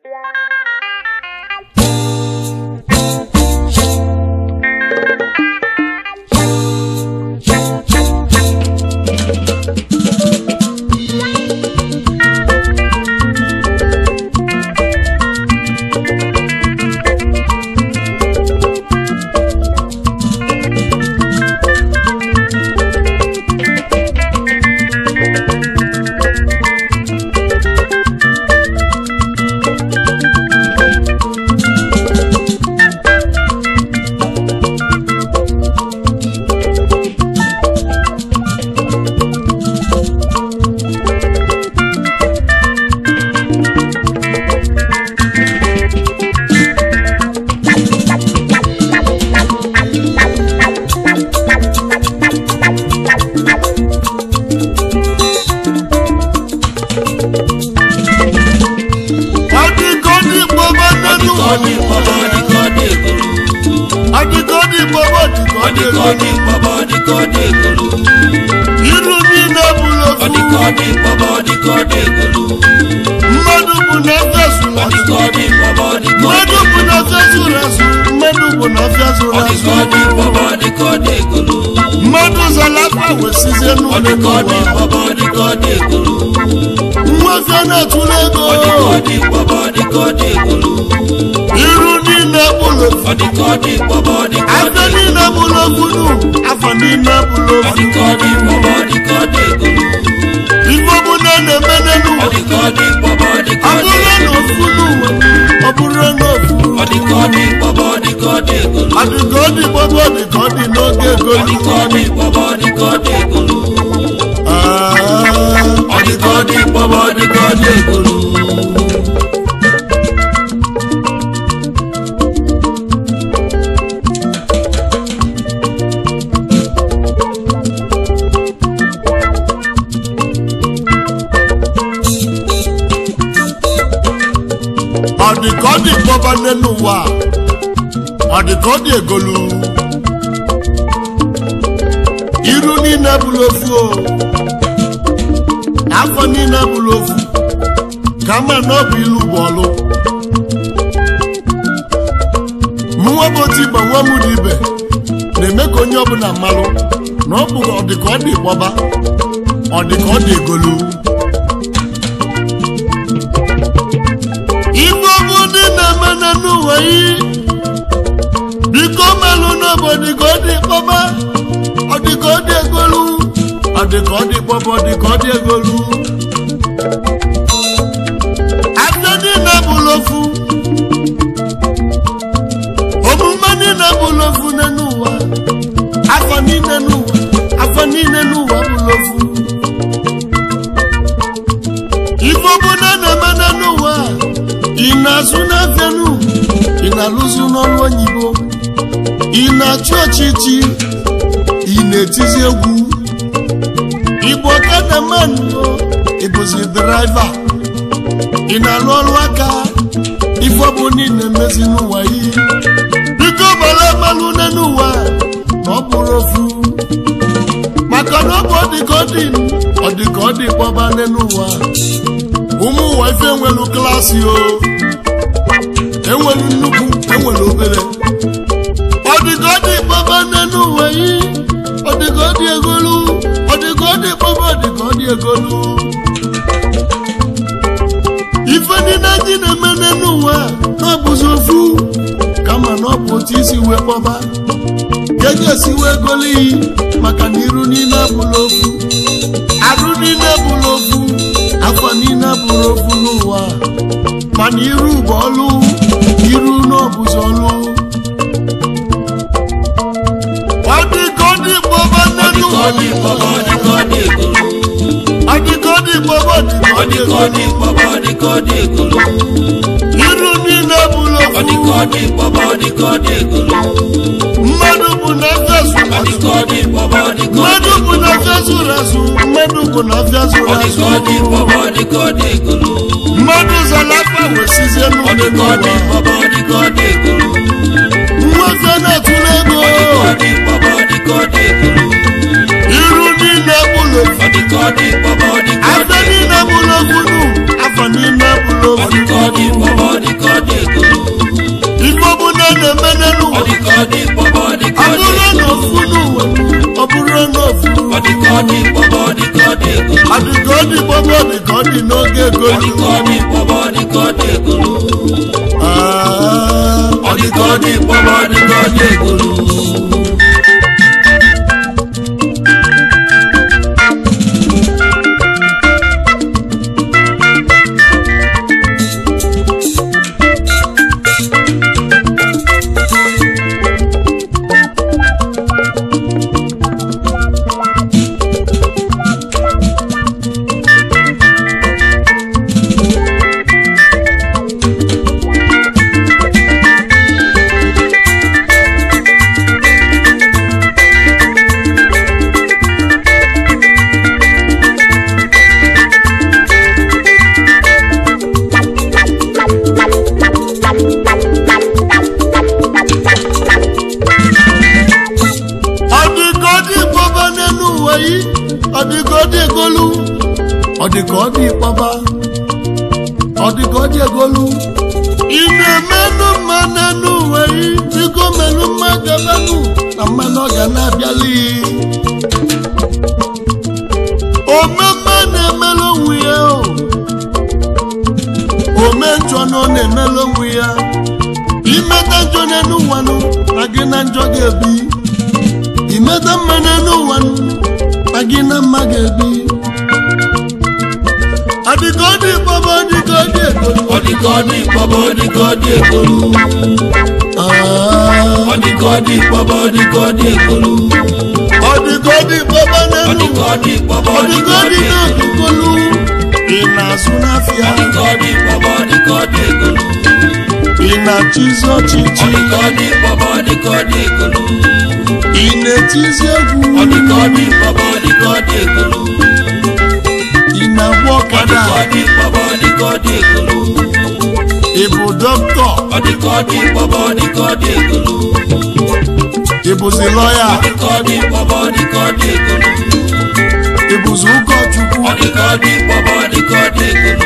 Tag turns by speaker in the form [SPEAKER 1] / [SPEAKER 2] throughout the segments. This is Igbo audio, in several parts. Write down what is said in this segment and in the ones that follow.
[SPEAKER 1] Adịgo ndị Igbo bụ nne
[SPEAKER 2] Ọ dị
[SPEAKER 1] n'ụwa.
[SPEAKER 2] ka ọ dị mkpọbọ dị ka ọ dị egolu.
[SPEAKER 1] Adịgo ndị Igbo bụ ọdịgo
[SPEAKER 2] Ọ dị ka ọ dị mkpọbọ dị ka ọ dị egolu.
[SPEAKER 1] Iru niile bụrụ
[SPEAKER 2] Ọ dị ka ọ
[SPEAKER 1] ofu.
[SPEAKER 2] dị mkpọbọ dị ka ọ dị egolu.
[SPEAKER 1] Mmadụ bụ na afịa zụrụ
[SPEAKER 2] Ọ dị
[SPEAKER 1] azụ.
[SPEAKER 2] ka ọ dị mkpọbọ dị ka ọ dị
[SPEAKER 1] Mmadụ bụ na afịa zụrụ azụ. Mmadụ bụ na afịa zụrụ
[SPEAKER 2] Ọ dị
[SPEAKER 1] azụ.
[SPEAKER 2] ka ọ dị mkpọbọ dị ka ọ dị egolu.
[SPEAKER 1] Mmadụ zara afa wesizie
[SPEAKER 2] Ọ
[SPEAKER 1] n'ụlọ
[SPEAKER 2] dị ka ọ dị
[SPEAKER 1] n'ụwa.
[SPEAKER 2] mkpọbọ dị ka ọ dị egolu.
[SPEAKER 1] Nwa afịa na-atụrụ ego.
[SPEAKER 2] Ọ dị ka ọ dị mkpọbọ dị ka ọ dị egolu.
[SPEAKER 1] Iru niile bụrụ ofu.
[SPEAKER 2] Ọ dị ka ọ dị mkpọbọ dị ka ọ dị
[SPEAKER 1] Afọ niile bụrụ ofu nụ. Afọ niile bụrụ
[SPEAKER 2] Ọ
[SPEAKER 1] ofu.
[SPEAKER 2] dị ka ọ dị mkpọbọ dị ka ọ dị egolu.
[SPEAKER 1] Ife ọbụla na-eme n'elu
[SPEAKER 2] Ọ dị ka ọ dị mkpọbọ dị ka
[SPEAKER 1] ọ
[SPEAKER 2] ọ dị
[SPEAKER 1] bụrụ na ofu n'ụwa ọ bụrụ na ofu
[SPEAKER 2] Ọ dị ka ọ dị mkpọbọ dị ka ọ dị egolu.
[SPEAKER 1] ọ dị ka ọ dị gbogbo dị ka ọ dị n'oge
[SPEAKER 2] Ọ dị
[SPEAKER 1] egolu
[SPEAKER 2] ka ọ dị mkpọbọ dị ka ọ dị egolu.
[SPEAKER 1] Ah,
[SPEAKER 2] Ọ dị ka ọ dị mkpọbọ dị ka ọ dị egolu.
[SPEAKER 1] ọ dị ka ọ dị gbogbo n'elu ụwa ọ dị ka ọ dị egolu iru niile bụrụ ofu o afọ niile bụrụ ofu kama na ọ bụ ilu bụ ọlụ mụnwa bụ otu igbo nwa m na ibe na-eme ka onye ọbụla mmalụ na ọ bụ ọ dị ka ọ dị gbọba ọ dị ka ọ dị egolu ife ọbụ ndị na-eme n'ụwa yi biko melụ n'obodo ka ọ dị kpọba ọ dị ka ọ dị egolu ọ dị ka ọ dị kpọba ọ dị ka ọ dị egolu afọ niile bụrụ ofu omume niile bụrụ ofu n'ụwa afọ niile n'ụwa afọ niile n'ụwa bụrụ ofu ife ọbụla na-eme n'ụwa ị na-azụ n'afịanụ ị na-alụzụ n'ọrụ oyibo ị na-achị ọchịchị ị na-etizi egwu igbo ọkada mmanụ ịbụzi draiva ị na-alụ ọrụ aka ife ọbụla ị na-emezi n'ụwa yi biko gbara mmanụ n'ụwa na ọ bụrụ ofu maka na ọ bụ ọdịka ọ dị ọdịka ọ dị kpọba n'ụwa ụmụ ụwa ife enwelu klaasị o enwelu nnukwu enwelu obere ọdịka ọ dị kpọba n'ụwa yi ọdịka ọ dị egolu ọdịka ọ dị kpọba ọdịka ọ dị egolu ife niile anyị na-eme n'ụwa na ọbụzi ofu kama na ọ bụ otu isi wee kpọba ka eji esi wee golu iyi maka na iru niile abụla ofu arụ niile bụrụ ofu afọ niile bụrụ ofu n'ụwa mana iru bụ ọlụ iru n'ọbụzi ọlụ ọ dị ka ọ dị gbọba
[SPEAKER 2] Ọ dị ka ọ dị
[SPEAKER 1] n'elu
[SPEAKER 2] mkpọbọ dị ka ọ dị egolu.
[SPEAKER 1] ọ dị ka ọ dị gbọba dị ka
[SPEAKER 2] Ọ
[SPEAKER 1] ọ dị
[SPEAKER 2] dị ka ọ dị mkpọbọ dị ka ọ dị egolu.
[SPEAKER 1] iru niile bụrụ
[SPEAKER 2] Ọ dị ka ọ
[SPEAKER 1] ofu
[SPEAKER 2] dị mkpọbọ dị ka ọ dị egolu.
[SPEAKER 1] mmadụ bụ na afịa
[SPEAKER 2] Ọ
[SPEAKER 1] zụrụ
[SPEAKER 2] dị
[SPEAKER 1] azụ
[SPEAKER 2] ka ọ dị mkpọbọ dị ka ọ dị
[SPEAKER 1] mmadụ bụ na afịa zụrụ azụ mmadụ bụ na afịa zụrụ
[SPEAKER 2] Ọ dị
[SPEAKER 1] azụ
[SPEAKER 2] ka ọ dị mkpọbọ dị ka ọ dị egolu.
[SPEAKER 1] mmadụ zara afa wesizie
[SPEAKER 2] Ọ dị
[SPEAKER 1] n'ụlọ
[SPEAKER 2] ka ọ dị
[SPEAKER 1] n'ụwa
[SPEAKER 2] mkpọbọ dị ka ọ dị egolu.
[SPEAKER 1] nwa afịa na-atụrụ ego
[SPEAKER 2] Ọ dị mkpọbọ dị ka ọ dị egolu.
[SPEAKER 1] iru niile bụrụ ofu
[SPEAKER 2] Ọ dị ka ọ dị mkpọbọ dị ka ọ dị
[SPEAKER 1] afọ niile bụrụ ofu nụ afọ niile bụrụ
[SPEAKER 2] Ọ dị
[SPEAKER 1] ofu
[SPEAKER 2] ka ọ dị mkpọbọ dị ọ dị kpọba ọ dị ka
[SPEAKER 1] ọ
[SPEAKER 2] ọ dị
[SPEAKER 1] bụrụ na ofu n'ụwa ọ bụrụ na ofu
[SPEAKER 2] ọ dị ka ọ dị kpọba ọ dị ka ọ dị egolu
[SPEAKER 1] ọ dị ka ọ dị gbogbo ọ dị ka ọ dị n'oge
[SPEAKER 2] ọ dị
[SPEAKER 1] egolu
[SPEAKER 2] ka ọ dị kpọba ọ dị ka ọ dị egolu
[SPEAKER 1] Ah,
[SPEAKER 2] ọ dị ka ọ dị kpọba ọ dị ka ọ dị egolu
[SPEAKER 1] ọ dị ka ọ dị gbogbo n'elu ụwa yi ọ dị ka ọ dị egolu ọ dị ka ọ dị kpọba ọ dị ka ọ dị egolu ị na-emenụ mma n'elu ụwa yi biko menụ mma gabanụ na mmanụ ọ ga na-abịali omemme na-emelu onwe ya o ome njọ na ọ na-emelu onwe ya imeta njọ n'elu ụwa nụ na gị na njọ ga-ebi imeta mma n'elu ụwa nụ na gị na mma ga-ebi adịka ọ dị kpọba adịka ọ dị egolu
[SPEAKER 2] ọ dị ka ọ dị kpọba ọ dị ka ọ dị egolu
[SPEAKER 1] Ah,
[SPEAKER 2] ọ dị ka ọ dị kpọba ọ dị ka ọ dị egolu
[SPEAKER 1] ọ dịka ọ dị kpọba
[SPEAKER 2] ọ
[SPEAKER 1] n'elu
[SPEAKER 2] dị ka ọ dị kpọba
[SPEAKER 1] ọ
[SPEAKER 2] ọ dị
[SPEAKER 1] dịka
[SPEAKER 2] ka
[SPEAKER 1] ọ
[SPEAKER 2] ọ
[SPEAKER 1] dị
[SPEAKER 2] dị egolu
[SPEAKER 1] n'egolu ị na-azụ n'afịa
[SPEAKER 2] ọ dị ka ọ dị kpọba ọ dị ka ọ dị egolu
[SPEAKER 1] ị na-achịzi
[SPEAKER 2] ọ
[SPEAKER 1] ọchịchị
[SPEAKER 2] dị ka ọ dị kpọba ọ dị ka ọ dị egolu
[SPEAKER 1] ị na-etizi egwu
[SPEAKER 2] ọ dị ka ọ dị kpọba ọ dị ka ọ dị egolu
[SPEAKER 1] ị na-agba
[SPEAKER 2] ọ dị
[SPEAKER 1] ọkada
[SPEAKER 2] ka ọ dị kpọba ọ dị ka ọ dị egolu
[SPEAKER 1] ị bụ dọkịta
[SPEAKER 2] ọ dị ka ọ dị kpọba ọ dị ka ọ dị egolu
[SPEAKER 1] ị bụzi lọya
[SPEAKER 2] ọ dị ka ọ dị kpọba ọ dị ka ọ dị egolu
[SPEAKER 1] ị bụzi ụkọchukwu
[SPEAKER 2] ọ dị ka ọ dị kpọba ọ dị ka ọ dị egolu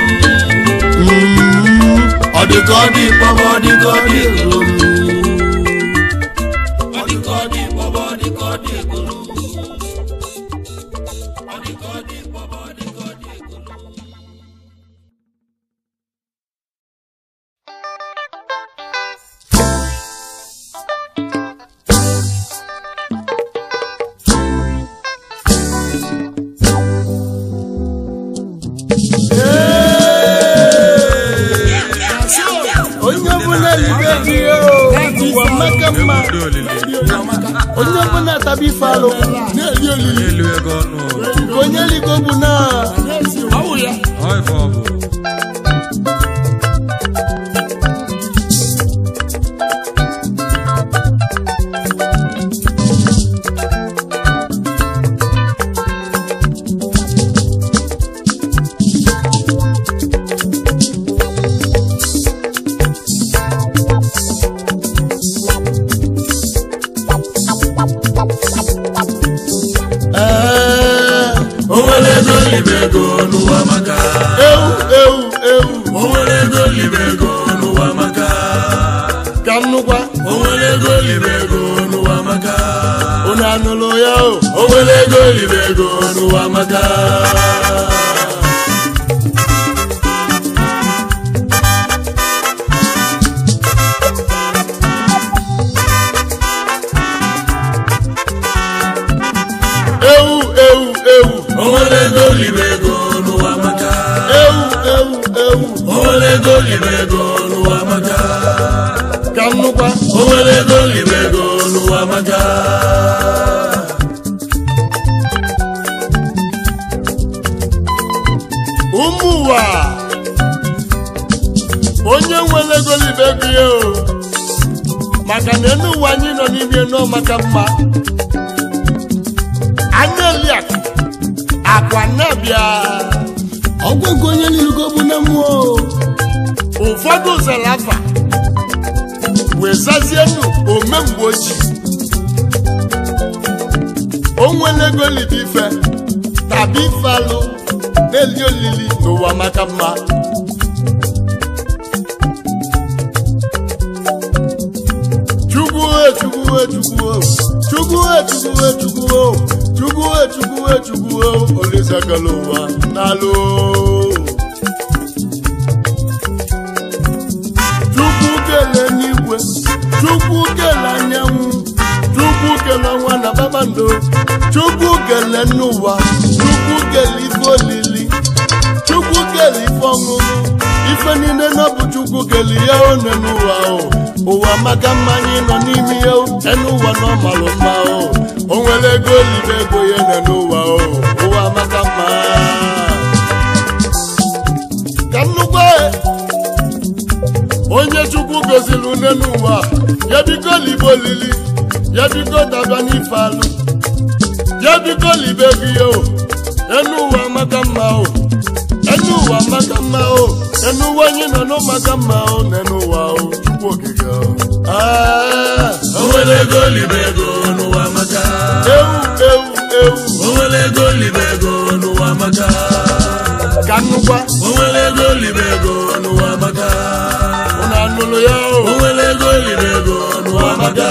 [SPEAKER 1] Mm,
[SPEAKER 2] ọ dị ka ọ dị kpọba ọ dị ka ọ dị egolu ọ dị ka ọ dị kpọba ọ dị ka ọ dị egolu ọ dị ka ọ dị kpọba ọ dị ka ọ dị egolu
[SPEAKER 1] onye ọbụla libe di ya o, ụwa maka mma onye ọbụla taba ife alụ na-eli olili
[SPEAKER 3] elu ego ọnụ
[SPEAKER 1] nke onye ligo bụ na
[SPEAKER 3] ọ ife ọ bụ
[SPEAKER 1] ee
[SPEAKER 2] o nwere ego libe ego n'ụwa maka
[SPEAKER 1] ewu ewu ewu
[SPEAKER 2] o nwere ego libe ego n'ụwa maka
[SPEAKER 1] ka m nụkwa
[SPEAKER 2] o nwere ego libe ego n'ụwa maka
[SPEAKER 1] unu anụlụ ya o
[SPEAKER 2] o nwere ego libe ego n'ụwa maka
[SPEAKER 1] ewu ewu ewu
[SPEAKER 2] o nwere ego libe ego n'ụwa maka
[SPEAKER 1] ewu ewu ewu
[SPEAKER 2] o nwere ego libe ego n'ụwa maka
[SPEAKER 1] ka m nụkwa
[SPEAKER 2] o nwere ego libe ego n'ụwa maka
[SPEAKER 1] ụmụ ụwa onye nwere ego libe ego ya o maka na enu ụwa anyị nọ n'ime nọ maka mma anya eliakụ akwa na-abịa ọgwụgwụ onye lilugo bụ na mmụọ ụfọdụ zara afa wee zazienu ome mgbe ochie o nwere ego libe ife tabi ife alụ na-eli olili n'ụwa maka mma chukwu e chukwu chukwu chukwu chukwu chukwu chukwu chukwu chukwu olizakala ụwa n'alụ chukwu kele n'igwe chukwu kele anyanwụ chukwu kele ọnwa na kpakpando chukwu kele n'ụwa chukwu kele ife olili chukwu kele ife ọṅụṅụ ife niile na ọ bụ chukwu kele ya one n'ụwa o ụwa maka mma anyị nọ n'ime ya o enu ụwa na ọmalụ mma o o nwere ego olibe ego ya ene n'ụwa o ụwa maka mma ka nnukwu onye chukwu goziri une n'ụwa ya biko libe olili ya biko daba n'ife alụ ya biko libe gị o enu ụwa maka mma o enu ụwa maka mma o enu ụwa anyị nọ n'ụ maka mma o n'enu ụwa o chukwu okike o Ah,
[SPEAKER 2] o nwere ego libe ego n'ụwa maka
[SPEAKER 1] ewu ewu ewu
[SPEAKER 2] o nwere ego libe ego n'ụwa maka
[SPEAKER 1] ka nnukwa
[SPEAKER 2] o nwere ego libe ego n'ụwa maka
[SPEAKER 1] ụnụ anụlụ ya o
[SPEAKER 2] o nwere ego libe ego n'ụwa maka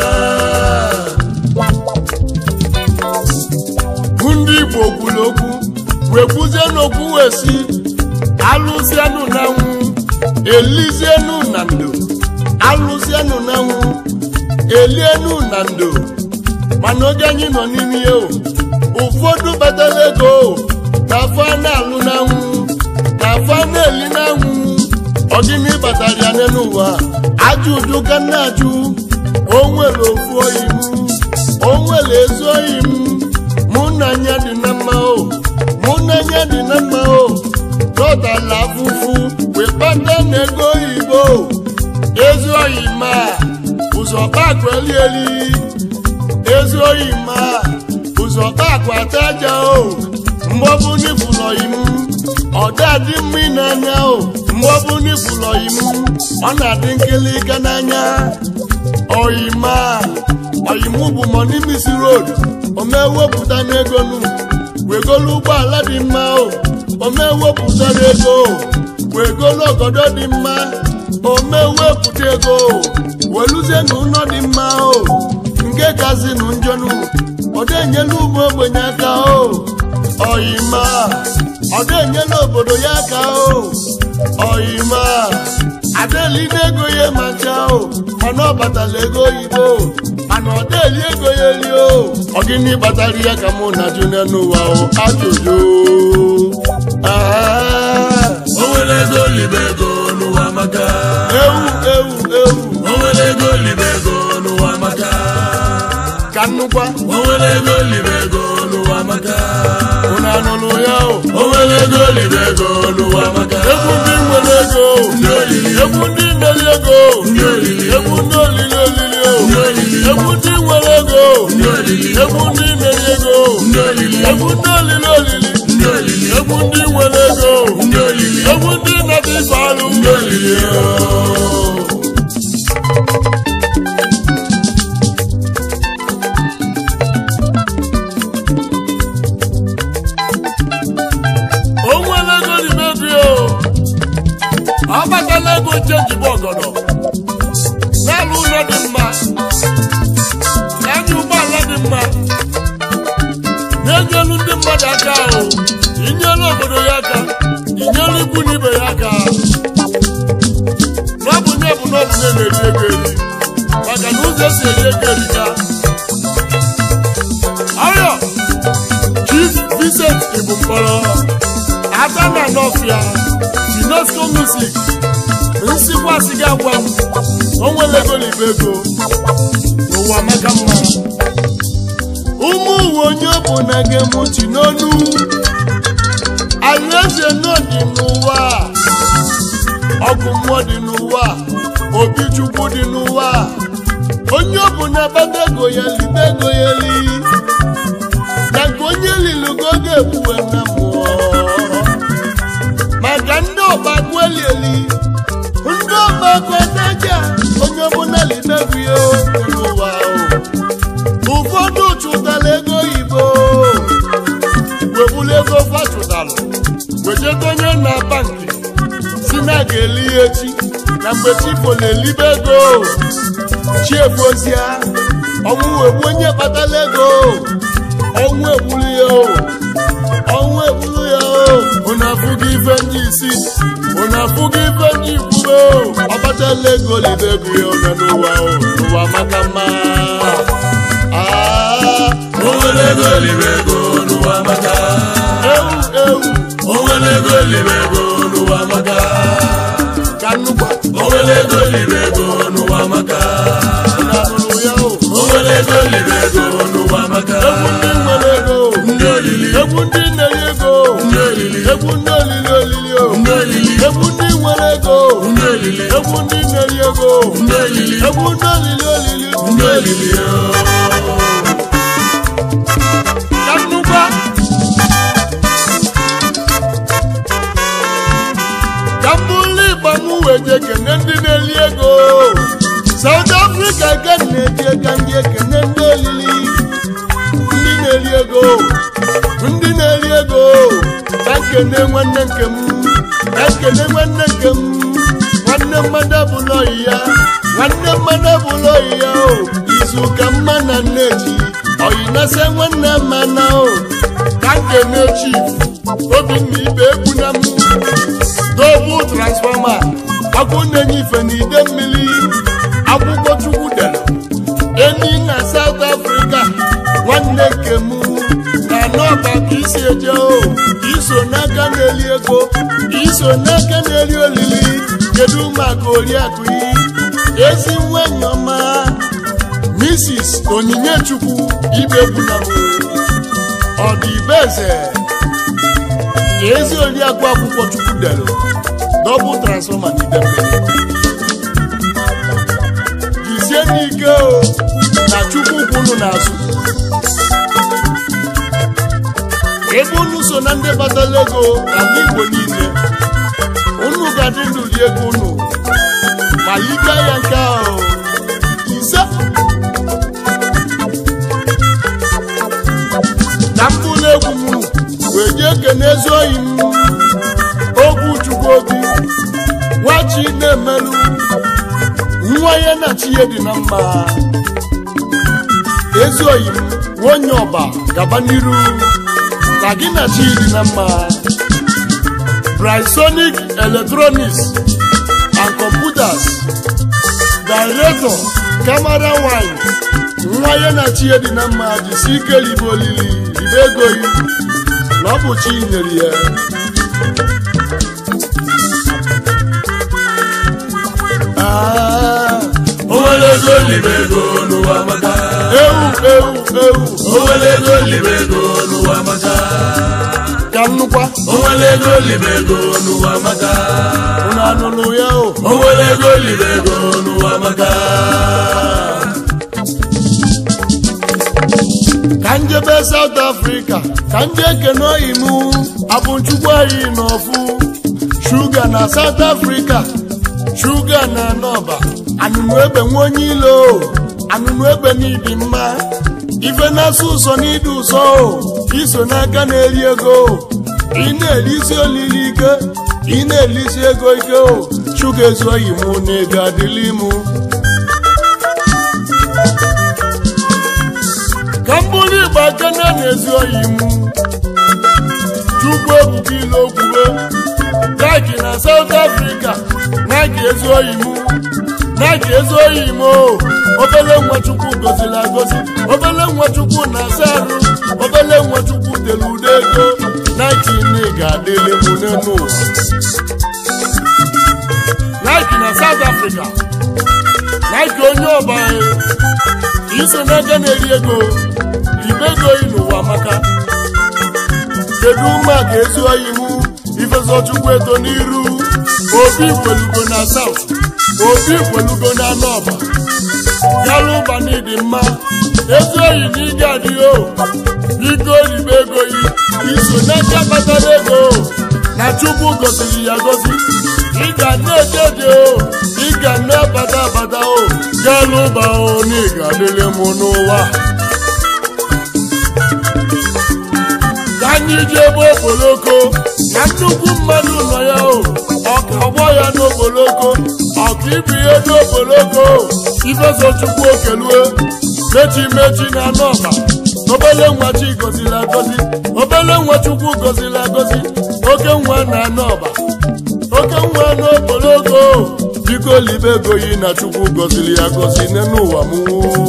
[SPEAKER 1] ndị igbo kwuru okwu wee kwuzie n'okwu wee si alụzienụ na nwụ elizienụ na ndo alụzienụ na nwụ elienụ na ndo mana oge anyị nọ n'ime ya o ụfọdụ batara ego ka afọ a na-alụ na nwụ ka afọ a na-eli na nwụ ọgịnị batara ya n'ụwa ajụ ụjụ ka nna ajụ o nwere ofu oyi m o nwere ezi oyi m mụ na anya dị na mma o mụ na anya dị na mma o dọtala afụfụ wee kpata na ego oyibo ezi oyi ma ụzọ kpakụ eli eli ezi oyi ma ụzọ kpakụ ata aja o mgbe ọ bụ n'ifụlọ im ọ dị mma ị n'anya o mgbe ọ bụ n'ifụlọ im ọ na-adị nkịlịka n'anya oyima oyimu bụ mọni misi road omewepụta n'ego nu wegolu ụgbọala dị mma o omewepụtara ego wegolu ọgọdọ dị mma omewepụta ego weluzie na ụlọ dị mma o nke kazi nụ njọnụ ọdenyela ụmụ ogbenye aka o oyima ọdenyela obodo ya aka o oyima adeli n'ego ya macha o mana ọ batala ego oyibo mana ọ deli ego ya eli o ọ gịnị kpatara ya ka mụ na june n'ụwa o ajụjụ Ah,
[SPEAKER 2] o nwere ego libe ego n'ụwa maka
[SPEAKER 1] ewu ewu ewu
[SPEAKER 2] o nwere ego libe ego n'ụwa maka
[SPEAKER 1] ka nnukwa
[SPEAKER 2] o nwere ego libe ego n'ụwa maka
[SPEAKER 1] unu anụlụ ya o
[SPEAKER 2] o nwere ego libe ego n'ụwa maka
[SPEAKER 1] egwu ndị nwere ego
[SPEAKER 2] Ndị olili.
[SPEAKER 1] egwu ndị mmeri ego
[SPEAKER 2] Ndị olili.
[SPEAKER 1] egwu ndị olili olili o
[SPEAKER 2] Ndị olili.
[SPEAKER 1] egwu ndị nwere ego
[SPEAKER 2] Ndị olili.
[SPEAKER 1] egwu ndị mmeri ego
[SPEAKER 2] Ndị olili.
[SPEAKER 1] egwu ndị olili olili
[SPEAKER 2] Ndị olili.
[SPEAKER 1] egwu ndị nwere ego
[SPEAKER 2] Ndị olili.
[SPEAKER 1] egwu ndị na-adị ife alụ
[SPEAKER 2] Ndị olili.
[SPEAKER 1] o nwere ego n'ime bi o ọ batala ego chenji bụ ọgọdọ na-alụ ụlọ dị mma na-anya ụgbọala dị mma na-enyelu ndị mmadụ aka o inyelu obodo ya aka inyelu ikwu na ibe ya aka n'ọbụnye bụ n'ọbụnye na-eri ego eri maka na ụzọ esi eri ego erika ọrịa chief vincent ibu mkpọrọ aka na nọfịa finosco music nsikwasị gị agwa m o nwere ego n'ibe ego n'ụwa maka mma ụmụ uwe onye ọ bụ na ga-emuchi n'onu alaeze nọ dị n'ụwa ọgụ mmụọ dị n'ụwa obi chukwu dị n'ụwa onye ọ bụ na bata ego ya libe ego ya li na nke onye lilu ka ọ ga-ebuwe na mmụọ maka ndị ọgbakọ elieli ndị ọgbakọ daja onye ọbụla libebu ya n'ụwa o ụfọdụ chụtara ego oyibo webulu ego fachụtalụ wejegonye na bankị si na a ga-eli ya echi na mgbe chifo na-elibe ego chiefozia ọnwụ egbu onye kpatara ego ọnwụ egburu ya o ọnwụ egburu ya o unu afụghị ife ndị isi unu afụghị ife ndị ikwuru o ọkpatala ego libe ego ya one n'ụwa o n'ụwa maka mma Ah,
[SPEAKER 2] o nwere ego elibe ego n'ụwa maka
[SPEAKER 1] ewu ewu
[SPEAKER 2] o nwere ego elibe ego n'ụwa maka
[SPEAKER 1] ka nnukwu
[SPEAKER 2] o nwere ego elibe ego n'ụwa maka
[SPEAKER 1] unu anụrụ ya o
[SPEAKER 2] o nwere ego elibe ego n'ụwa maka
[SPEAKER 1] egwu ndị nwere ego
[SPEAKER 2] ndị olili
[SPEAKER 1] egwu ndị na-enye ego
[SPEAKER 2] ndị olili
[SPEAKER 1] egwu ndị olili olili o
[SPEAKER 2] ndị olili
[SPEAKER 1] egwu ndị nwere ego
[SPEAKER 2] ndị olili
[SPEAKER 1] egwu ndị na-eri ego
[SPEAKER 2] ndị olili
[SPEAKER 1] egwu ndị olili olili
[SPEAKER 2] ndị olili
[SPEAKER 1] ka nnukwu ka mbụlụ ịgba m wee je kene ndị na-eri ego South Africa ka m na-eji ka ndị ekene ndị olili ndị na-eri ego ndị na-eri ego ka nkene nwanne nke m ka nkene nwanne nke m nwanne mmadụ abụla oyi ya nwanne mmadụ abụla oyi ya o izu ka mma na nneji oyi na-ese nwanne mana o ka nkene chief obinna ibe egwu na m dobu transfọma ọkụ na-enye ife n'ide mmiri akwụkwọ chukwu dere eni na South Africa nwanne nke m na n'ọba ka isi eje o iso n'aka na-eli ego iso n'aka na-eri olili kedu maka oriakụ yi ezi nwanyị ọma Mrs. Onyinye Chukwu ibegwuna m ọdịbeze ezi oriakụ akwụkwọ Chukwu dere dọbụl transfọma n'ide mmiri jisie n'ike o na chukwu kwunu n'azụ ebe unu so na ndị batala ego n'ala igbo niile unu ga-adị ndụ rie ego unu ma ike ya nke ahụ ise na mkpụrụ egwu m wee jee kene ezi oyi m ogwu chukwu obi nwachi na-emelụ nwa ya na chi ya dị na mma ezi oyi m nwonye ọba gaba n'iru ka gị na chi dị na mma Brysonic Electronics and Computers Director Camera Wine nwa ya na chi ya dị na mma jisi ike ribe olili ribe ego yi na ọ bụ chi nyere ya Ah,
[SPEAKER 2] o nwere ego elibe ego n'ụwa maka
[SPEAKER 1] ewu ewu ewu
[SPEAKER 2] o nwere ego elibe ego n'ụwa maka
[SPEAKER 1] ka nnukwa
[SPEAKER 2] o nwere ego elibe ego n'ụwa maka
[SPEAKER 1] unu anụrụ ya o
[SPEAKER 2] o nwere ego elibe ego n'ụwa maka
[SPEAKER 1] ka njebe South Africa ka ndị ekene oyi m abụchukwu anyị n'ọfụ shuga na South Africa shuga na nọba anụnụ egbe nwa onye ilo anụnụ egbe n'ịdị mma ife na-asụ ụsọ n'ịdị ụsọ o iso n'aka na-eri ego ị na-erisi olili ike ị na-erisi ego ike o shuga ezu oyi m na ego adịla imụ ka m bụrụ igba kene na-ezi oyi m chukwu ebuka ile okwube nike na South Africa nike ezi oyi m nike ezi oyi m o obele nwa chukwu goziri agozi obele nwa chukwu na-asa arụ obele nwa chukwu tere ude ego nike na ga-adịlị m n'elu ụwa nike na South Africa nike onye ọba iso n'aka na-eri ego ribe ego yi n'ụwa maka kedu mma ga-ezu oyi mụ ifezochukwu eto n'iru obi kwelugo na south obi kwelugo na nọba galụba n'ịdị mma ezi oyi na ị ga-adịghị o biko ribe ego yi iso n'aka kpatara ego na chukwu goziri ya gozi ị ga na-eje eje o ị ga na-abata abata o galụba o na ị ga-adịrị m n'ụwa ka anyị jee ebe okpoloko na nnukwu mmadụ nọ ya o ọka ọgbọ ya n'okpoloko ọkaibu ihe n'okpoloko ifesochukwu okelue mechi mechi na anọba obele nwa chi gọziri agọzi obele nwa chukwu gọziri agọzi oke nwa na anọba oke nwa n'okpoloko biko libe ego yi na chukwu gọziri ya gọzi n'ụwa m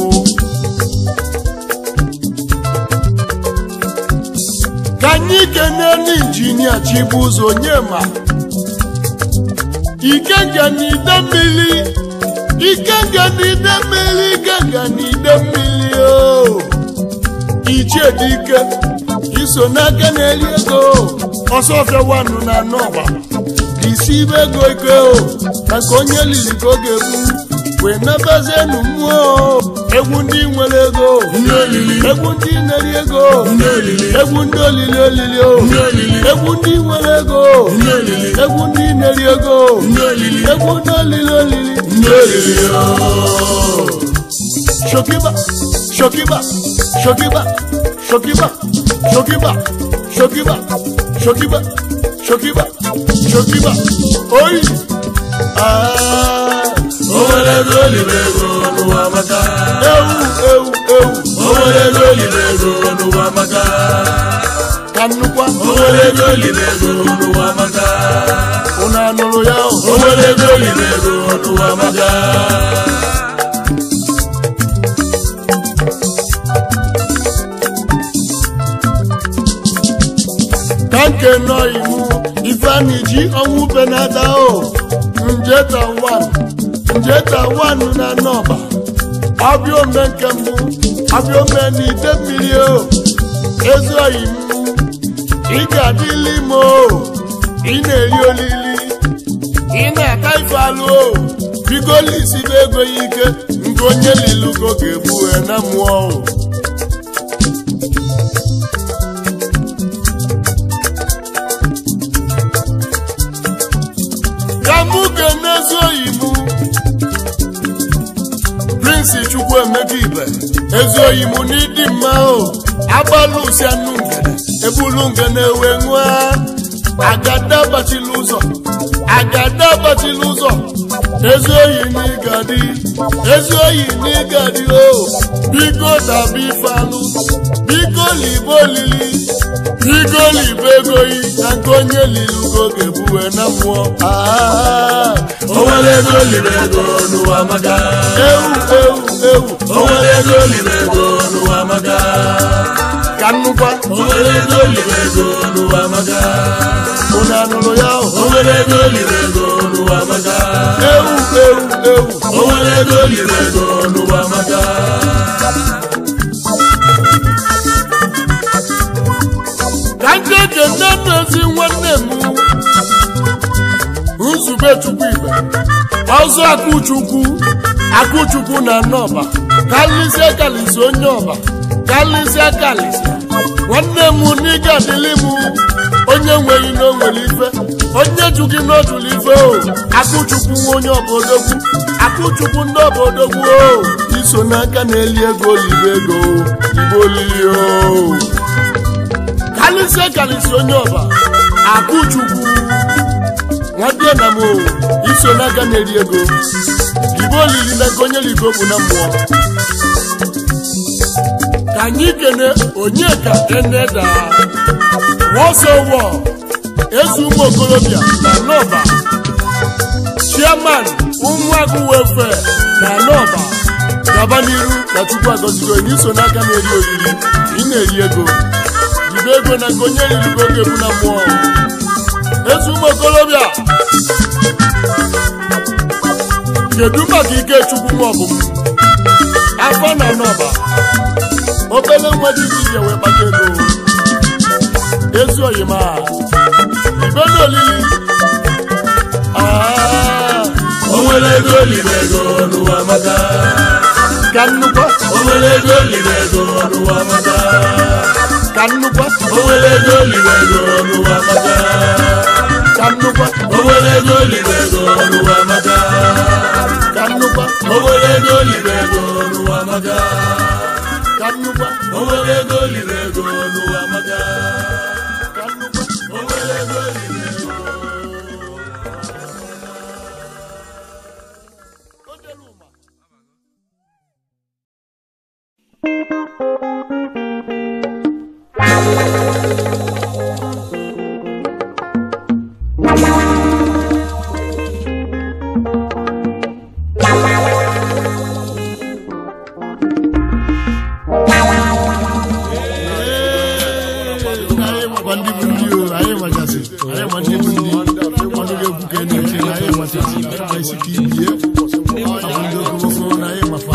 [SPEAKER 1] ka anyị kenee n'injinia chibuzo nyema ikenga n'ide mmiri ikenga n'ide mmiri ikenga n'ide mmiri o ichie dike iso n'aka na-eri ego ọsọfịa wanụ na anọgba isi ibe ego ike o maka onye liri ka ọ ga-ebu wee nabazienu mmụọ egwu ndị nwere ego
[SPEAKER 2] Ndị olili.
[SPEAKER 1] egwu ndị na-eri ego
[SPEAKER 2] Ndị olili.
[SPEAKER 1] egwu ndị olili olili o
[SPEAKER 2] Ndị olili.
[SPEAKER 1] egwu ndị nwere ego
[SPEAKER 2] Ndị olili.
[SPEAKER 1] egwu ndị na-eri ego
[SPEAKER 2] Ndị olili.
[SPEAKER 1] egwu ndị olili olili
[SPEAKER 2] Ndị olili o.
[SPEAKER 1] shokiba shokiba shokiba shokiba shokiba shokiba shokiba shokiba shokiba oyi Ah,
[SPEAKER 2] O nwere ego olibe ego n'ụwa maka.
[SPEAKER 1] ewu ewu ewu
[SPEAKER 2] O nwere ego olibe ego n'ụwa maka.
[SPEAKER 1] ka nnukwa
[SPEAKER 2] O nwere ego olibe ego n'ụwa maka.
[SPEAKER 1] unu anụrụ ya o
[SPEAKER 2] O nwere ego olibe ego n'ụwa maka.
[SPEAKER 1] ka nke nọ iwu ifeanyi ji ọnwụ benata o njeta wan njeta wan na nọba ọbịa ome nke mbụ ọbịa ome n'ide mmiri o ezi oyi m ị ga-adịli m o ị na-eri olili ị na-aka ife alụ o bigoli isibe ego ya ike nke onye lilugo ga-ebu wee na mmụọ o ka mụ ga-enezi oyibo prinsi chukwu emeka ibe ezi oyibo n'ịdị mma o agbalụsianụ ngene ebulu ngene wee nwa agada bachila ụzọ agada bachila ụzọ ezi oyi n'ịgadi ezi oyi n'ịgadi o biko dabi ifealụ biko libe olili biko libe egoyi na nke onye lilugo ga-ebuwe na mmụọ Ah,
[SPEAKER 2] O nwere ego olibe ego n'ụwa maka.
[SPEAKER 1] ewu ewu ewu
[SPEAKER 2] O nwere ego olibe ego n'ụwa maka.
[SPEAKER 1] ka nnukwa
[SPEAKER 2] O nwere ego olibe ego n'ụwa maka.
[SPEAKER 1] unu anụrụ ya o
[SPEAKER 2] O nwere ego olibe ego n'ụwa maka.
[SPEAKER 1] ewu ewu ewu
[SPEAKER 2] O nwere ego olibe ego n'ụwa maka.
[SPEAKER 1] ka ndị ekene ezi nwanne m nzube chukwu ibe ọzọ akụchukwu akụchukwu na nọba kalịsịa kalịsị onye ọba kalịsịa kalịsị nwanne m n'ịga adịlị m onye nweghị na o nwere ife onye ju gị n'ọdụlụ ife o akụchukwu nwa onye obodogwu akụchukwu ndị obodogwu o iso n'aka na-eli ego libe ego libe olili o kalịsịa kalịsị onye ọba akụchukwu nwadie na m o iso n'aka na-eri ego libe olili na nke onye ligo bụ na mmụọ ka anyị kene onye ka eneda wọsọwọ ezi ụmụ okorobịa na nọba chairman ụmụagụ wefe na nọba gaba n'iru na chukwu agọzigo onye iso n'aka na-eri oriri ị na-eri ego jibe ego na nke onye riri gị oge bụ na mmụọ ezi ụmụ okorobịa kedu maka ike chukwu nwa ọbụm afọ na nọba obele nwa ji dibịa wee kpata ego ezi oyima ibe na olili Ah,
[SPEAKER 2] O nwere ego olibe ego n'ụwa maka.
[SPEAKER 1] ka nnukwu
[SPEAKER 2] O nwere ego olibe ego n'ụwa maka.
[SPEAKER 1] ka nnukwu
[SPEAKER 2] O nwere ego olibe ego n'ụwa maka.
[SPEAKER 1] ka nnukwu
[SPEAKER 2] O nwere ego olibe ego n'ụwa maka.
[SPEAKER 1] ka nnukwu
[SPEAKER 2] O nwere ego olibe ego n'ụwa maka.
[SPEAKER 1] ka nnukwu
[SPEAKER 2] O nwere ego olibe ego n'ụwa maka.
[SPEAKER 1] ka nnukwu
[SPEAKER 2] O nwere ego olibe ego.
[SPEAKER 1] anyị makwa ndị bụ ndị o anyị machasị anyị ma ndị bụ ndị ọnụ ga-ekwu ka na-eche na anyị machasị anyị ma isi ka ibie ọ bụ ndị okomoko na anyị mafa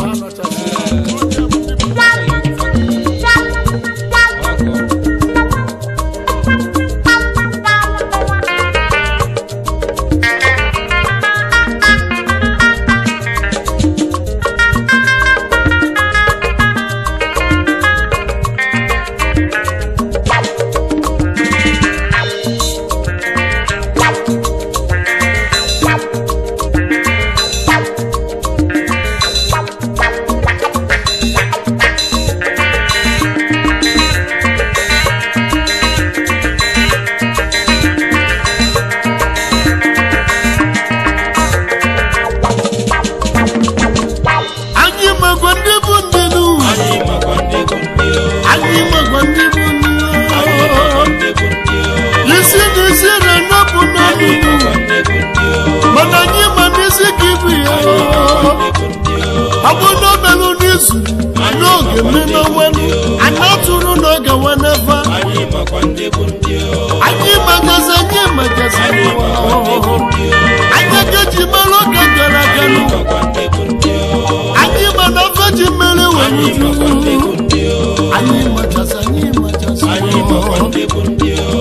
[SPEAKER 1] anyị makwa ndị bụ ndị nu
[SPEAKER 2] Anyị makwa ndị bụ ndị o.
[SPEAKER 1] anyị makwa ndị bụ ndị
[SPEAKER 2] Anyị
[SPEAKER 1] o.
[SPEAKER 2] makwa ndị bụ ndị o.
[SPEAKER 1] isi na isi renọpụ
[SPEAKER 2] Anyị
[SPEAKER 1] n'ọnụnụ
[SPEAKER 2] makwa ndị bụ ndị o.
[SPEAKER 1] mana anyị ma n'isi ka ibu ya
[SPEAKER 2] Ndị bụ ndị o.
[SPEAKER 1] ọ bụ n'obelu n'izu n'oge mmemme nwenu anyị atụrụ n'oge wenefa
[SPEAKER 2] Anyị makwa ndị bụ ndị o.
[SPEAKER 1] anyị magazi anyị magazi
[SPEAKER 2] Anyị makwa ndị bụ ndị o.
[SPEAKER 1] anyị ga-eji mara oge gara aga
[SPEAKER 2] Anyị makwa ndị bụ ndị o.
[SPEAKER 1] anyị ma na afọ ji mmiri were
[SPEAKER 2] Anyị makwa ndị bụ ndị o.
[SPEAKER 1] anyị machasị anyị machasị
[SPEAKER 2] Anyị makwa ndị bụ ndị o.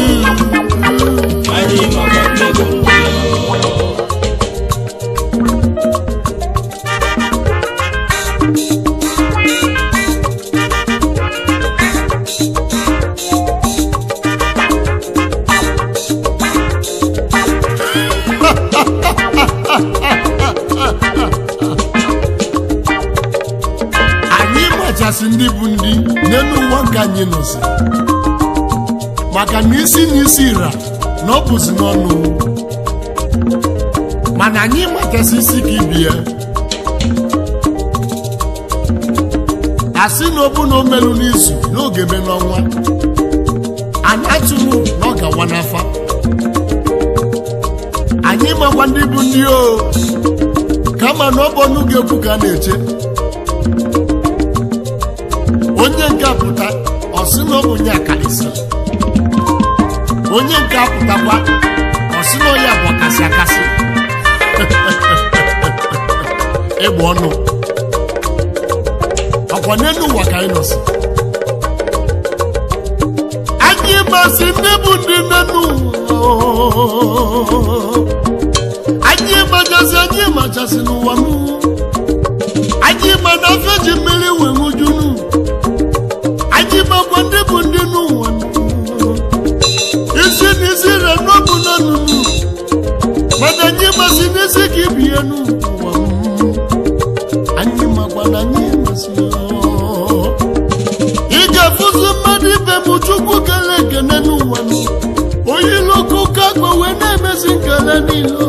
[SPEAKER 2] Anyị makwa ndị bụ ndị o.
[SPEAKER 1] anyị machasị ndị bụ ndị n'elu ụwa nke anyị nọzi maka na isi na isi ra na ọ bụzi n'ọnụ mana anyị machasị isi ka ibi ya asị na obu na omelu n'izu n'oge me n'ọnwa anyị atụrụ na ọ gawa n'afa anyị makwa ndị bụ ndị o kama na ọ bụ ọnụ ga-ekwu ka a na-eche onye nke apụta ọ sị na ọ bụ onye akalịsị onye nke apụtakwa ọ sị na onye bụ ọkasị akasị ịgba ọnụ ọkwa n'elu ụwa ka anyị nọsi anyị masị ndị bụ ndị n'elu ụwa anyị machasị anyị machasị n'ụwa m anyị ma na afọ ji mmiri wee ṅujunu anyị makwa ndị bụ ndị n'ụwa isi na isi re n'ọbụ n'ọnụnụ mana anyị masị n'isi ka ibie n'ụwa anyị makwa na anyị masị ị ga-afụzi mmadụ ibe m chukwu kele ekene n'ụwa onye iloko ka akpa wee na-emezi nkele niile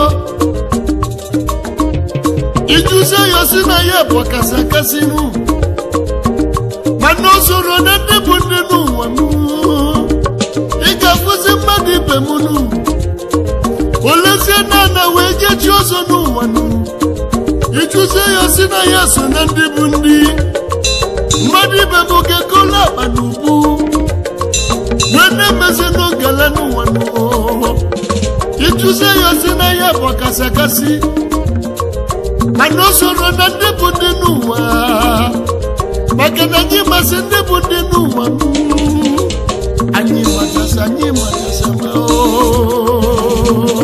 [SPEAKER 1] ijuzie ya si na ya bụ ọkasị akasị nụ mana o soro na ndị bụ ndị n'ụwa m ị ga-afụzi mmadụ ibe m nụ olezie na ana wee jechi ọzọ n'ụwa nụ ijuzie ya si na ya so na ndị bụ ndị mmadụ ibe m ga-ekolu akpa na ubu wee na-emezi n'ogele n'ụwa nụ ijuzie ya si na ya bụ ọkasị akasị mana o soro na ndị bụ ndị n'ụwa maka na anyị masị ndị bụ ndị n'ụwa m. anyị machasị anyị machasị ma oo.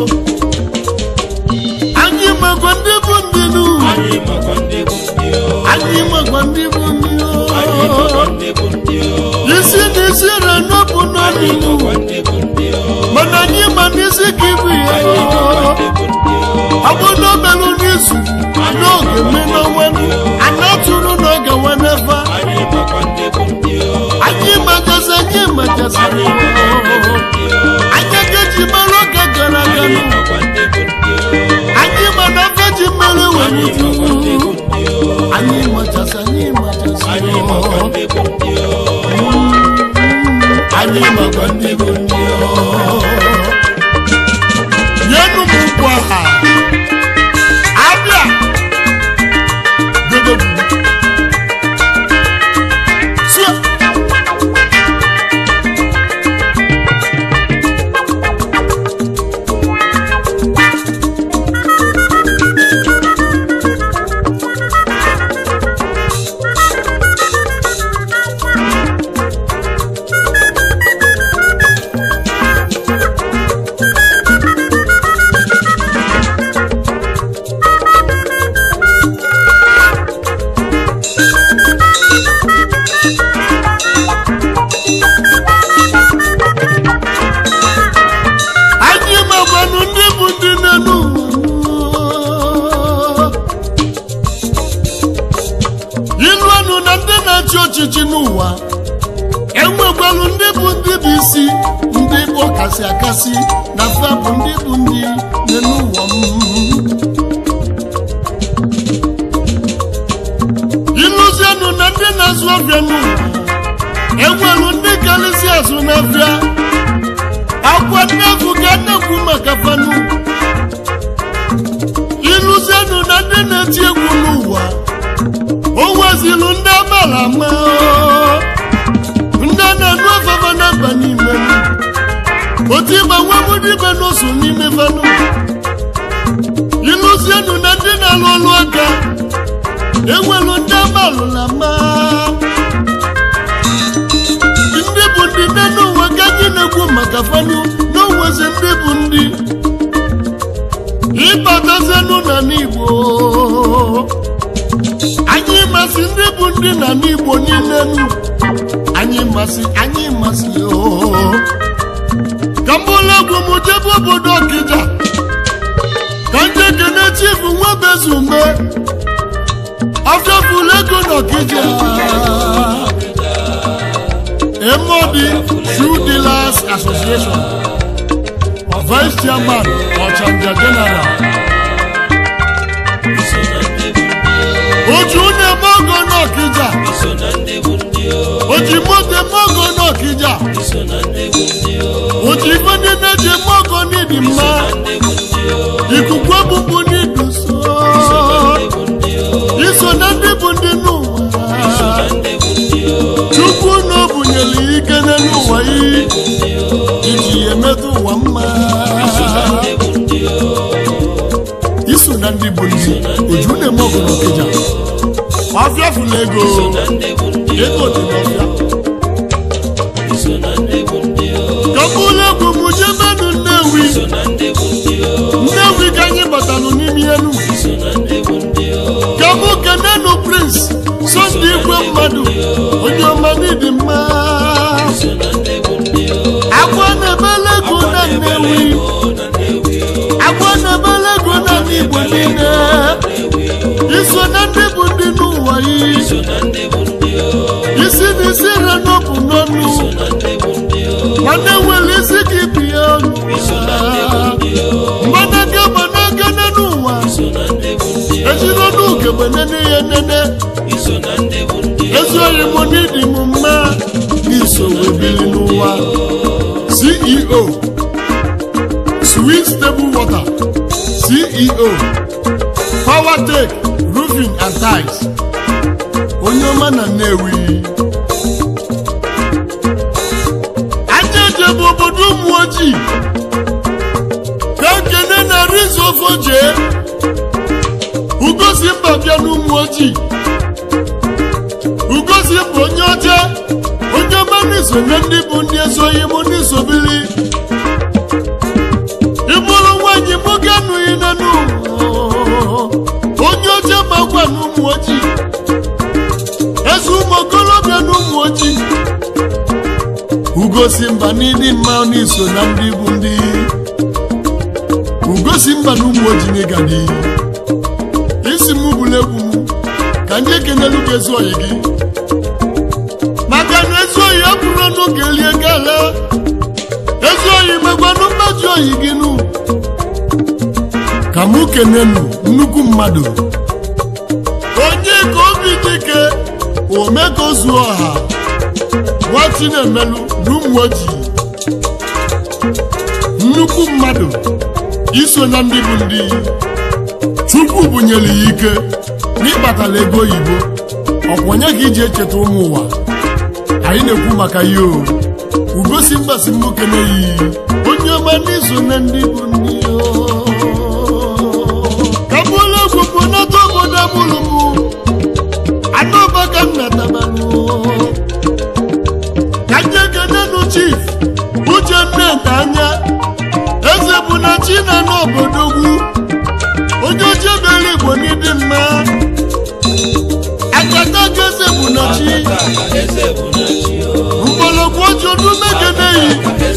[SPEAKER 1] anyị makwa ndị bụ ndị n'ụwa
[SPEAKER 2] Anyị makwa ndị bụ ndị o.
[SPEAKER 1] anyị makwa ndị bụ ndị
[SPEAKER 2] Anyị
[SPEAKER 1] oo.
[SPEAKER 2] makwa ndị bụ ndị o.
[SPEAKER 1] isi na isi re n'ọbụ
[SPEAKER 2] Anyị
[SPEAKER 1] n'ọnụ
[SPEAKER 2] makwa ndị bụ ndị o.
[SPEAKER 1] mana anyị ma n'isi ka ibu ya
[SPEAKER 2] Anyị makwa ndị bụ ndị o.
[SPEAKER 1] ọ bụ na o merụ n'izu n'oge mme n'ọnwa ana tụrụ n'oge wenefa
[SPEAKER 2] Anyị makwa ndị bụ ndị o.
[SPEAKER 1] anyị machasị anyị machasị
[SPEAKER 2] Anyị makwa ndị bụ ndị o.
[SPEAKER 1] anyị ga-eji mara oge gara aga
[SPEAKER 2] Anyị makwa ndị bụ ndị o.
[SPEAKER 1] anyị ma na afọ ji mmiri wee
[SPEAKER 2] anyị makwa ndị bụ ndị o
[SPEAKER 1] anyị machasị anyị machasị
[SPEAKER 2] anyị makwa ndị bụ ndị o anyị makwa ndị bụ ndị o
[SPEAKER 1] nyenụ m nkwa ha abịa dodobu sụọ anyị magbanụ ndị bụ ndị n'elu ụwa iluanụ na ndị na-achị ọchịchị n'ụwa enwekwanụ ndị bụ ndị bụ isi ndị bụ ọkasị akasị na fa bụ ndị bụ ndị n'elu ụwa m iluzienụ na ndị na-azụ ọbịa n'ụwa enwelu ndị karịsị azụ n'afịa akwa nnefu ka nnekwu maka fanu ịlụzienụ na ndị na-eti egwu n'ụwa o nwezilu ndị amara ama ndị na-enu afefa na-aba n'ime otu ịgba nwa dibe n'oso n'ime fanu ịlụzienụ na ndị na-alụ ọlụ aka enwelu ndị amalụla ma ndị bụ ndị nne n'ụwa ka anyị na-ekwu maka fanu n'onwezi ndị bụ ndị ịbatazienụ na n'igbo anyị masị ndị bụ ndị na n'igbo niile nụ anyị masị anyị masị oo ka mbụlụ egwu m jebe obodo ọkịja ka ndị kene chifu nwebezume ọfịafụlụ ego n'ọkịja MOD Shoe Dealers Association Vice Chairman Ọchanja General
[SPEAKER 2] iso na ndị bụ ndị
[SPEAKER 1] Oju na-eme ogo n'Ọkịja
[SPEAKER 2] o iso na ndị bụ ndị o
[SPEAKER 1] Oji moto eme ogo n'Ọkịja
[SPEAKER 2] iso na ndị bụ ndị o
[SPEAKER 1] Oji ife ndị na-eji eme ogo n'ịdị mma
[SPEAKER 2] ndị bụ ndị o
[SPEAKER 1] Ikuku ebubu n'iduso
[SPEAKER 2] ndị bụ ndị o
[SPEAKER 1] Iso na ndị bụ ndị n'ụwa
[SPEAKER 2] na ndị bụ ndị o
[SPEAKER 1] Chukwu na o bunyere ike n'ụwa yi iji emetụ ụwa mma
[SPEAKER 2] ndị bụ ndị o
[SPEAKER 1] iso na ndị bụ ndị oju na-eme ọgụ n'Ọkịja ọfịa fụla ego
[SPEAKER 2] ndị bụ ndị
[SPEAKER 1] ego dị n'ọfịa
[SPEAKER 2] iso na ndị bụ ndị o
[SPEAKER 1] ka mkpụrụ egwu m jebenụ Nnewi
[SPEAKER 2] iso na ndị bụ ndị o
[SPEAKER 1] Nnewi ka anyị batalụ n'ime elu
[SPEAKER 2] iso na ndị bụ ndị o
[SPEAKER 1] ka mụ kenenu Prince Sunday igwe mmadụ onye ọma n'ịdị mma
[SPEAKER 2] iso na ndị bụ ndị o
[SPEAKER 1] agwa na-ebele ego na Nnewi
[SPEAKER 2] o na Nnewi o
[SPEAKER 1] agwa na-ebele ego na ndị Igbo niile iso na ndị bụ ndị n'ụwa yi
[SPEAKER 2] iso na ndị bụ ndị o
[SPEAKER 1] isi na isi re n'ọbụ n'ọnụ
[SPEAKER 2] na ndị bụ ndị o
[SPEAKER 1] nwanne nwere isi gị bie ọnụ mgbanaka gbanaka n'elu ụwa
[SPEAKER 2] iso na ndị bụ ndị o
[SPEAKER 1] ejila n'ugegbe nene ya nene
[SPEAKER 2] iso na ndị bụ ndị o
[SPEAKER 1] ezi oyi m n'ịdị m mma n'iso wee bili n'ụwa ceo sweet stable water ceo powertech roofing and tiles onye ọma na nnewi aja eje bụ obodo ụmụ ojii ka nkene na rizofo jee ugosi mba bịa n'ụmụ ojii ugosi bụ onye ọcha onye ọma n'iso na ndị bụ ndị ezoghị m n'isobili ịbụrụ nwaanyị mụ ga-anụghị n'anụ onye ọcha ma gwa n'ụmụ ojii eze ụmụ okorobịa n'ụmụ ojii ugosi mba n'ịdị mma n'iso na ndị bụ ndị ugosi mba na ụmụ ojii n'ịgadi isi m bụrụ egwu m ka ndị ekenelu gị ezi oyi gị maka na ezi oyi abụrụ ọnụ kelie gala ezi oyi megwanụ mmaji oyi gị nụ ka mụ kenenu nnukwu mmadụ onye ka obi dike ome ka o zuo ọha nwa chinemelu na ụmụ ojii nnukwu mmadụ iso na ndị bụ ndị chukwu bunyere ya ike n'ịkpatala ego oyibo ọkwa onye ka iji echeta ụmụ ụwa anyị na-ekwu maka ya o ugosi mgbasi nwoke na-eyi onye ọma n'iso na ndị bụ ndị o. ka bụla egwu bụ nata obodo mụrụ mụ anọba ka m natabalụ ka nye kenenu chief uche nneka anya eze bụ na chi na n'obodo ugwu onye oche bere igbo n'ịdị mma akata ka eze bụ na chi mgbọrọgwụ oji odu mekeneyi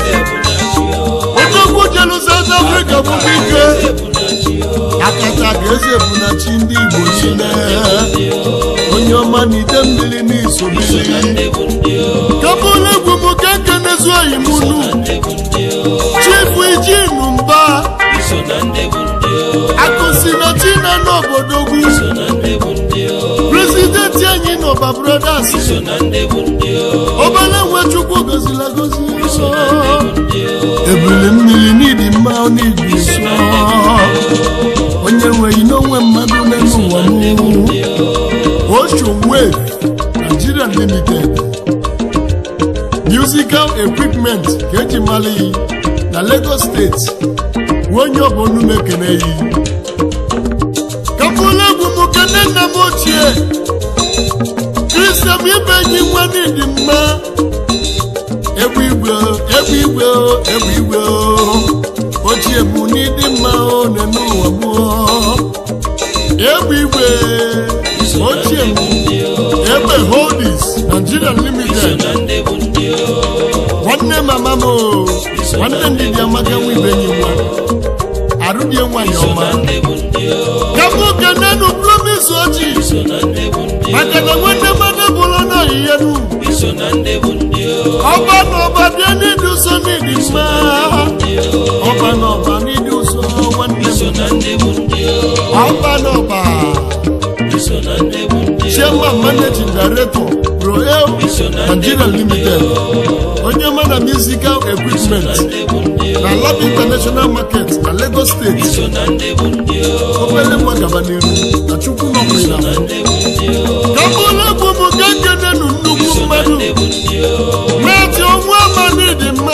[SPEAKER 1] odogwu jelu South Africa bụkwa ike akata ka eze bụ na chi ndị igbo niile onye ọma na ide mmiri n'isobili kabụla egwu m ka ekenezu oyi m unu chifu ijinu mba akụsi na china n'obodo ugwu prezidenti anyị n'ọba brothers obere nwe chukwu gozila gozi ebili mmiri n'ịdị mma n'igwe nsọ onye nweghị n'onwe mmadụ n'elu ụwa m ocean wave nigeria limited musical equipment ka eji mara yi na lagos steeti nwe onye ọbụla na-ekene yi kapụla egwu m kene nna m ochie kristian ibe enyi nwa n'ịdị mma egwu igwe egwu igwe egwu igwe ochie bụ n'ịdị mma one n'ụwa m egwu igwe ochie m egbe holdings nigeria limited nwanne mama m nwanne ndidi amaka nwa ibe enyi nwa arụdie nwanyị ọma kapụ kenenu promise ojii maka na nwanne mmadụ bụrụ n'oyiye nu ọba na ọba bịa n'ịdị ụsọ n'ịdị mma ọba na ọba n'ịdị ụsọ nwanne m ọba na ọba chairman managing director royal nigeria limited onye mana musical equipment na lab international market na lagos steeti obere nwa gaba n'iru na chukwu nọkwụrụ na kabụla egwu m ka nkenenu nnukwu mmadụ na-eti ọnwa amanị dị mma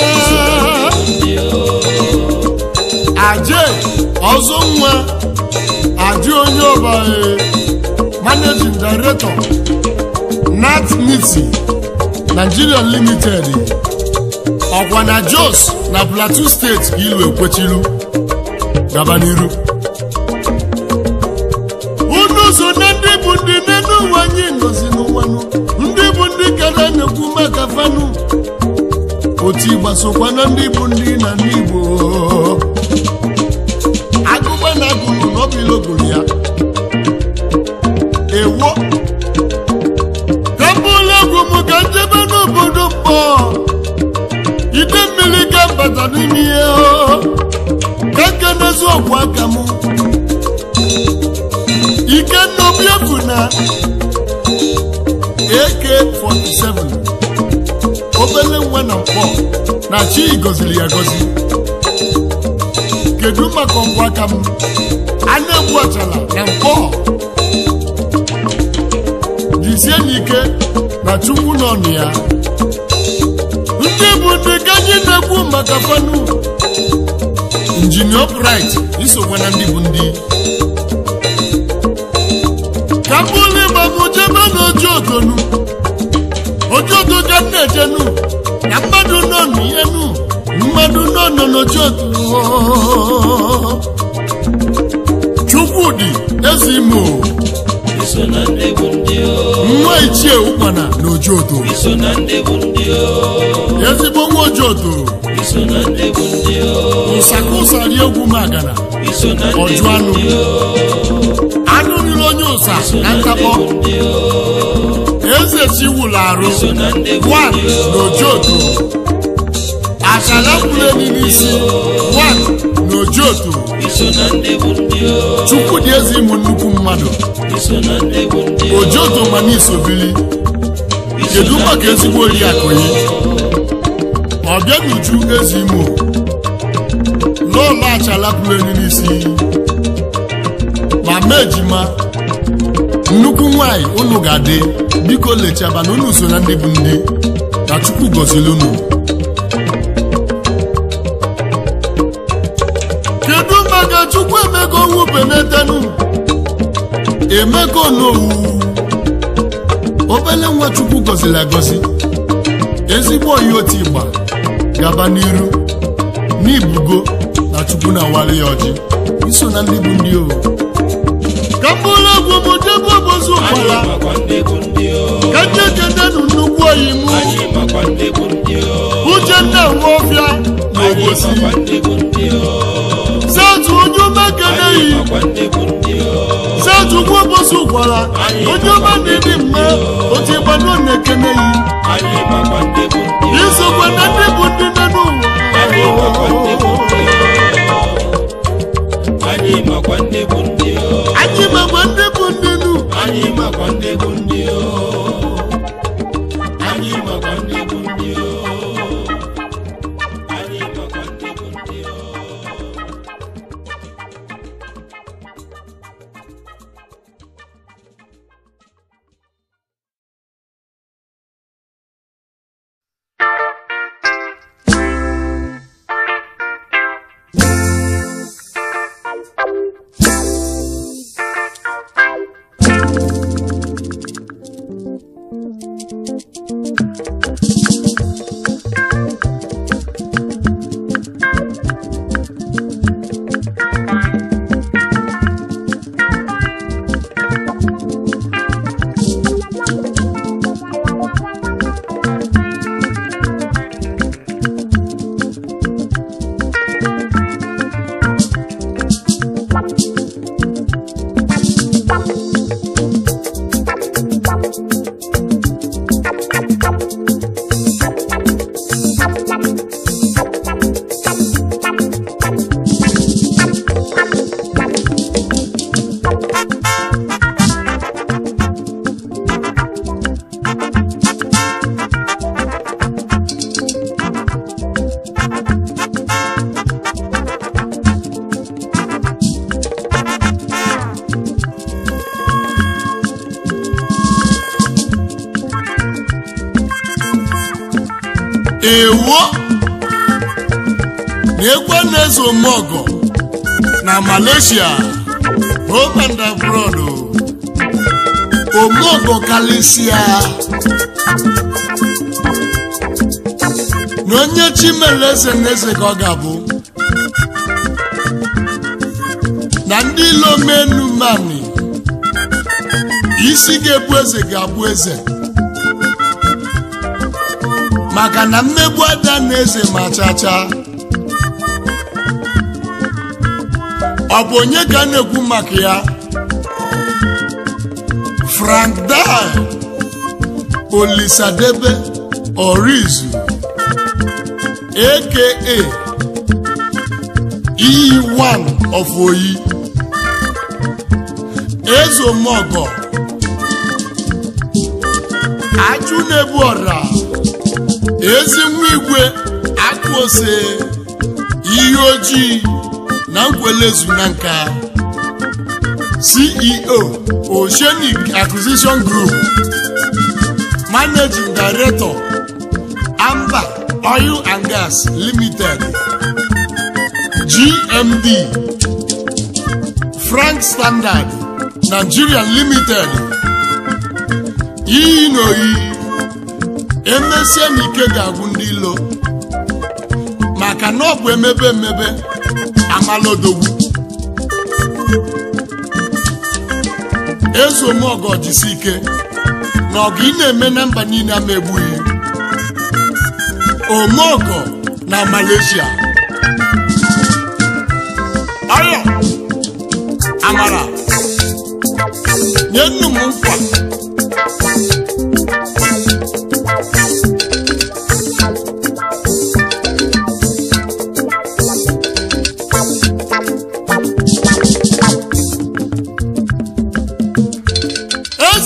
[SPEAKER 1] aje ọzọ nwa aje onye ọba managing director nat niti nigeria limited ọkwa na jos na plateau steeti ka ilu ekwechilu gaba n'iru unu so na ndị bụ ndị n'elu ụwa anyị nọzi n'ụwanụ ndị bụ ndị kara na-ekwu maka fanụ otu ịgbasokwa na ndị bụ ndị na ndị igbo agụba na agụrụ n'ọbụilogoro ya ewo kapụla egwu m ka njebe n'obodo mkpọ ide mmiri ka mbata n'ime ihe ka kenezi ọgwụ aka m ikenna obiefu na ak47 obele nwa na mkpọ na chi gọziri ya gọzi kedu maka ọgwụ aka m a na-egbu ọchala na mkpọ jisie n'ike na chukwu nọ ya ndị bụ ndị ka anyị na-ekwu maka fanu injinia bright isokwa na ndị bụ ndị ka mbụlụ ịgba m jebe n'oji otonu oji oto ka m na-ejenu na mmadụ nọ n'ihenu mmadụ nọ nọ n'oji oto chukwudị eze imo nwa ichie ụkpana na oji oto ezigbo nwa oji oto ụsakụsari egwu magana ọjụ anụ anụ riri onye ụsa na ntakpọ eze chiwụlụ arụ wan na ojoto achala kwuru eni n'isi wan na na ojoto
[SPEAKER 2] iso na ndị bụ ndị o
[SPEAKER 1] chukwu dị eze ịmụ nnukwu mmadụ
[SPEAKER 2] iso na ndị bụ ndị o
[SPEAKER 1] ojoto ma n'isobili kedu maka ezigbo oriakụ yi ọbịa n'uju eze imo lọlọ achala pụrụ enyi n'isi ma mee ejima nnukwu nwanyị unu ga-adị biko lechaba na unu so na ndị bụ ndị na chukwu gọziri unu kedu maka chukwu emego nwupenetenu emego n'owu obele nwa chukwu gọziri agọzi ezigbo oyi otu igba gaba n'iru n'ibugo na chukwu na-awali ya ọjị iso na ndị bụ ndị o ka mkpụrụ egwu m debe obozu ụkpala
[SPEAKER 2] anyị makwa ndị bụ ndị o
[SPEAKER 1] ka ndị ekedenu nnukwu oyi m
[SPEAKER 2] anyị makwa ndị bụ ndị o
[SPEAKER 1] uchenna nwaọfịa na
[SPEAKER 2] anyị
[SPEAKER 1] obosi
[SPEAKER 2] makwa ndị bụ ndị o
[SPEAKER 1] setu onye umekeneyi
[SPEAKER 2] makwa ndị bụ ndị o
[SPEAKER 1] setu ugwu obosi ụkwara onye ọma na-edi mma otu ịgbanu na-ekeneyi
[SPEAKER 2] anyị makwa ndị bụ ndị o
[SPEAKER 1] isokwe na ndị bụ ndị nọ
[SPEAKER 2] anyị makwa ndị bụ
[SPEAKER 1] n'ụwa
[SPEAKER 2] ndị o anyị makwa ndị bụ ndị o
[SPEAKER 1] anyị makwa ndị bụ ndị nụ
[SPEAKER 2] anyị makwa ndị bụ ndị o anyị makwa ndị bụ ndị o anyị makwa ndị bụ ndị o
[SPEAKER 1] ewo na-ekwe na-eze omeọgọ na malaysia home and abroad omeọgọ kalisia na onye chimere eze na eze ka ọ ga-abụ na ndị ilo menu mani isi ga-ebu eze ga-abụ eze maka na mmegbu ada na eze ma chacha ọ bụ onye ka a na-ekwu maka ya frank dai olisadebe orizu aka e1 of oyi ezomogo ajụ na-ebu ọra ezi nwa igwe akụ ose ihe ojii na nkwelezu na nka ceo oceanic acquisition group managing director amba oil and gas limited gmd frank standard nigeria limited iyi na oyi emesie na ike ga-agwụ ndị ilo maka na ọ bụ emebe emebe amalodogwu ezomọgọ jisi ike na ọgụ ị na-eme na mba niile ama egbughị omeọgọ na malaysia ọyọ amara nye nnu m nkwa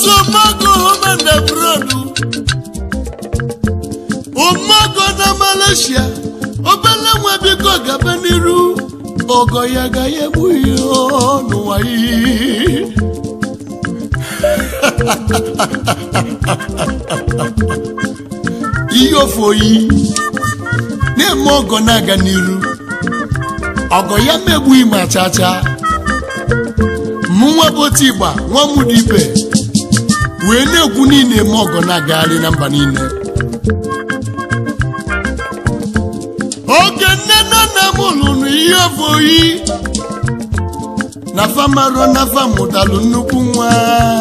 [SPEAKER 1] ezomogo homende brodu umogo na malaysia obele nwa biko gaba n'iru ogo ya ga ya egbu ihe n'ụwa iyi ihe ofe oyi na-eme ọgọ na-aga n'iru ọgọ ya megbughị ma chacha mụ nwa bụ otu ịgba nwa m dị ibe wee na-ekwu niile eme ọgọ na-agagharị na mba niile oge nne na nna m lụrụ ihe ofe oyi na famaro na famụtalụ nnukwu nwa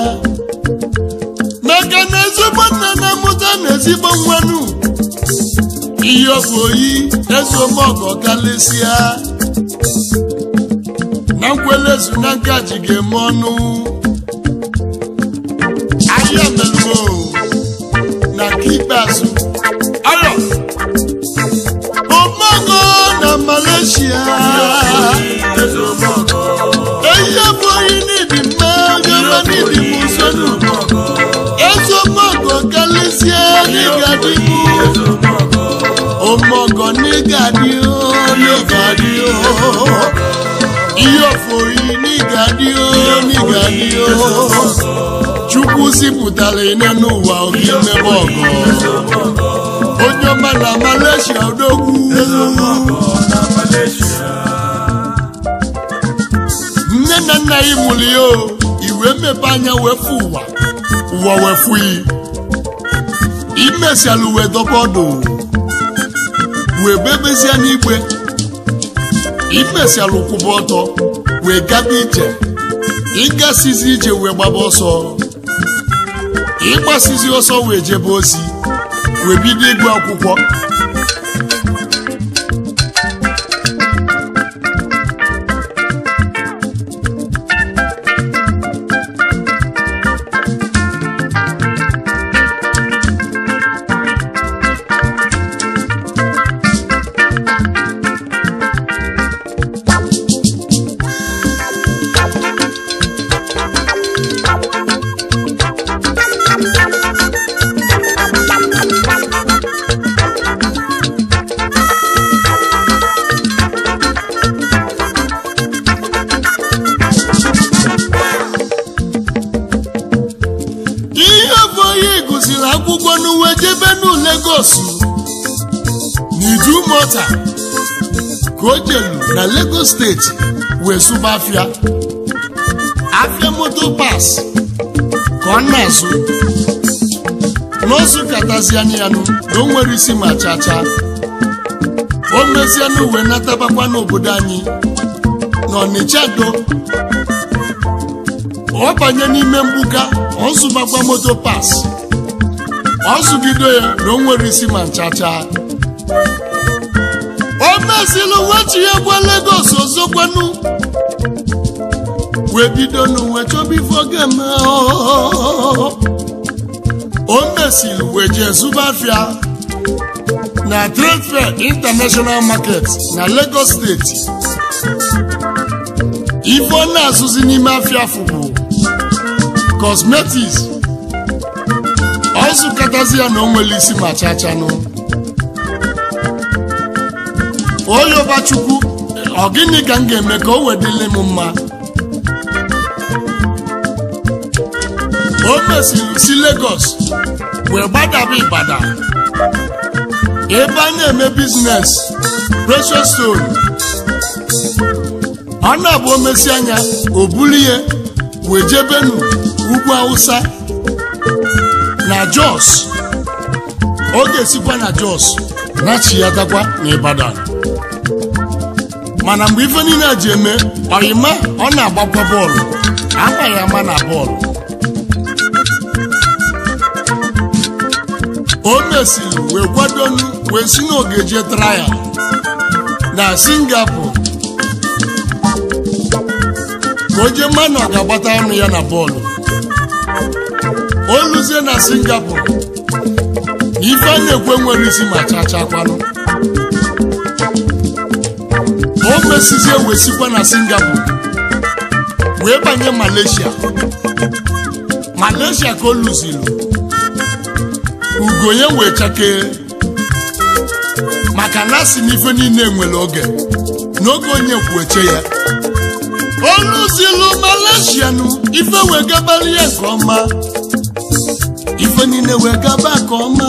[SPEAKER 1] maka na ezigbo nna na-amụta na ezigbo nwanụ ihe ofe oyi ezomọgọ kalịsịa na nkwelezu na ngaji ga-eme ọnụ ahịa melụmo na nke ikpeazụ arọ omogo na malaysia eyi ofe oyi n'ịdị mma jọba n'ịdị m usonu ezomọgọ kalịsịa n'ịga dịbụ ọmọgọ nígà ni ó nígà ni ó iyọ̀fọ̀ yìí nígà ni ó nígà ni ó chukwu zipụtara nínú ụwa oge mmebe ọgọ onye ọma na malaysia odogwu nne na nna ya mụrụ ya o iwe mmepe anya wefu ụwa ụwa wefu yi imesiala uwe dọbọdụ wee bebezie n'igwe imesiala ụkwụba ọtọ wee gaba ije ịgasizi ije wee gbaba ọsọ ịgbasizi ọsọ wee jebe ozi wee bido ịgụ akwụkwọ ihe bụ onye gụsiri akwụkwọ n'uwe jebe n'u Lagos n'Idumota ka o jelu na Lagos steeti wee sụba afịa afịa moto pas ka ọ na-azụ n'ozu katazianụ ya nụ na o nwere isi ma chacha o mezianụ uwe natabakwa n'obodo anyị n'Ọnịcha do ọ banye n'ime mgbuka ọ zụbakwa moto pas ọ zụgido ya na o nwere isi ma nchacha o mezili wechi ya gwa Lagos ozokwanu wee bido n'uwe chọba ife oge eme o mesiri wee jee zụba afịa na trade fair international market na Lagos steeti ife ọ na-azụzi n'ime afịa afụ bụ cosmetics ọ zụkọtazi ya na o nwere isi ma chachanụ oyoba chukwu ọ gịnị ka m ga-eme ka o wedịle m mma o mesiri si Lagos wee gbadaba Ibadan ebe a na-eme biznes precious stone ọ na-abụ omesi anya o bulie wee jebenu ugwu Hausa na Jos ọ ga-esikwa na Jos na-achịyatakwa na Ibadan mana mgbe ife niile a ji eme ọyịma ọ na-agbakwa bọọlụ amaghị ama na bọọlụ o mesiri wee kwadonu wee si n'ogeje traya na Singapore ka o jee mmanụ ọ ga-agbata ọnụ ya na bọọlụ o luzie na Singapore na ife a na-ekwe nwere isi ma chachakwanụ o mesizie wee sikwa na Singapore wee banye Malaysia malaysia ka o lụzilu ugo ya wee chakee maka na asị na ife niile nwere oge n'oge onye kwueche ya o lụzilu malaysia nụ ife wee gabara ya nke ọma ife niile wee gaba nke ọma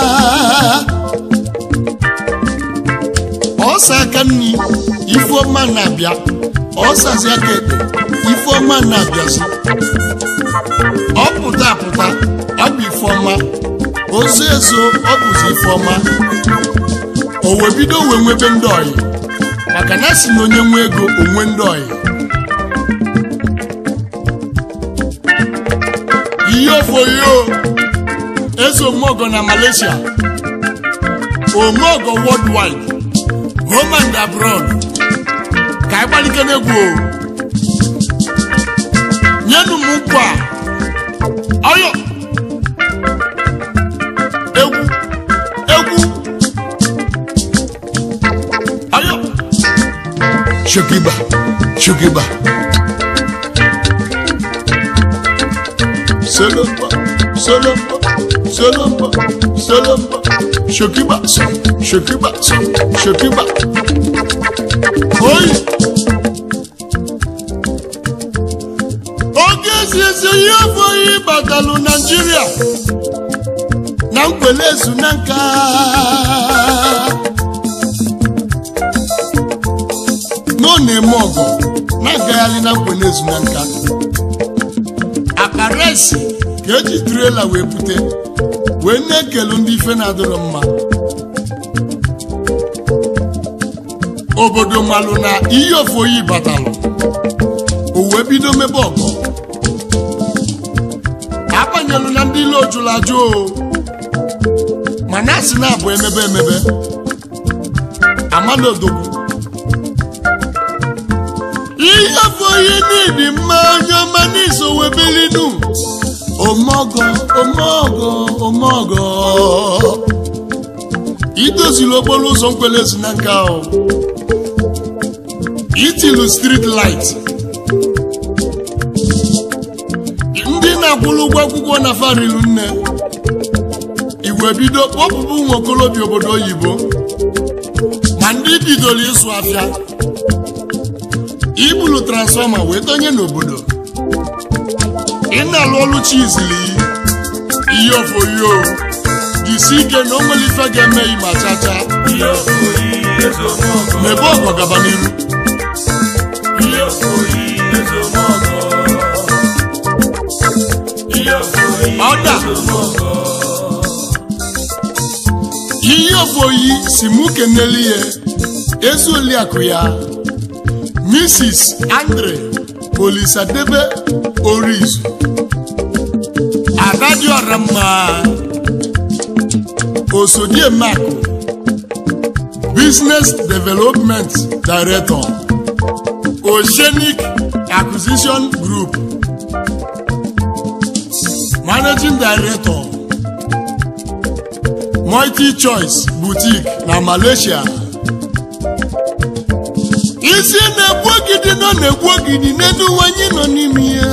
[SPEAKER 1] ọsa aka nni ifeọma na-abịa ọsazi aka ekpe ifeọma na-abịazi ọ pụta apụta ọ bụ ifeọma ozo ezo ọ bụzi ifeọma o wee bido wee nwebe ndị ọyị maka na si na onye nwe ego onwe ndị ọyị ihe ofoyo eze omeogo na malaysia omeogo worldwide home and abroad ka anyị gbalike n'egwu o nyenu m nkwa a ọyọ egwu egwu ọyọ shokiba shokiba solomba solomba solomba solomba shokiba so shokiba so shokiba oyi oge eziezi ihe afọghị batalụ naijiria na nkwele ezu na nka na ọ na-eme ọgụ na-agagharị na nkwele ezu na nka akpa resi ka eji trela wee bute wee na-ekelu ndị ife na-adịrọ mma obodo malụ na ihe ofoyi batalụ o wee bido mebe ọgụ abanyelụ na ndị ile ojulu ajụ o mana asị na-abụ emebe emebe amalodogwu ihe ofoyi n'ịdị mma onye ọma n'iso webilinu omogo omogo omogo idozili okporo ụzọ nkwelezi na nka ahụ itilu street light ndị na-akwụrụ ụgwọ akwụkwọ na farilu nne igwe bido kpọpụpụ ụmụ okorobịa obodo oyibo ma ndị bidoro ịsụ afịa ibulu transfọma wee donye n'obodo ị na-alụ ọlụ chizili ihe ofoyo jisi ike na o nwere ife ga-eme ma chacha
[SPEAKER 2] ihe oyi ezomogo
[SPEAKER 1] mebe ọgọ gaba n'iru
[SPEAKER 2] ihe oyi ezomogo ihe oyi
[SPEAKER 1] Ọda.
[SPEAKER 2] ezomogo
[SPEAKER 1] ihe ofoyi si mụ keneli ya ezi oliakụ ya mrs andre olisadebe orizu adadiọra mma osodiemakụ business development director oceanic acquisition group managing director multi choice boutique na malaysia isi na-egbu ogidi nọ na-egbu ogidi n'elu ụwa anyị nọ n'ime ya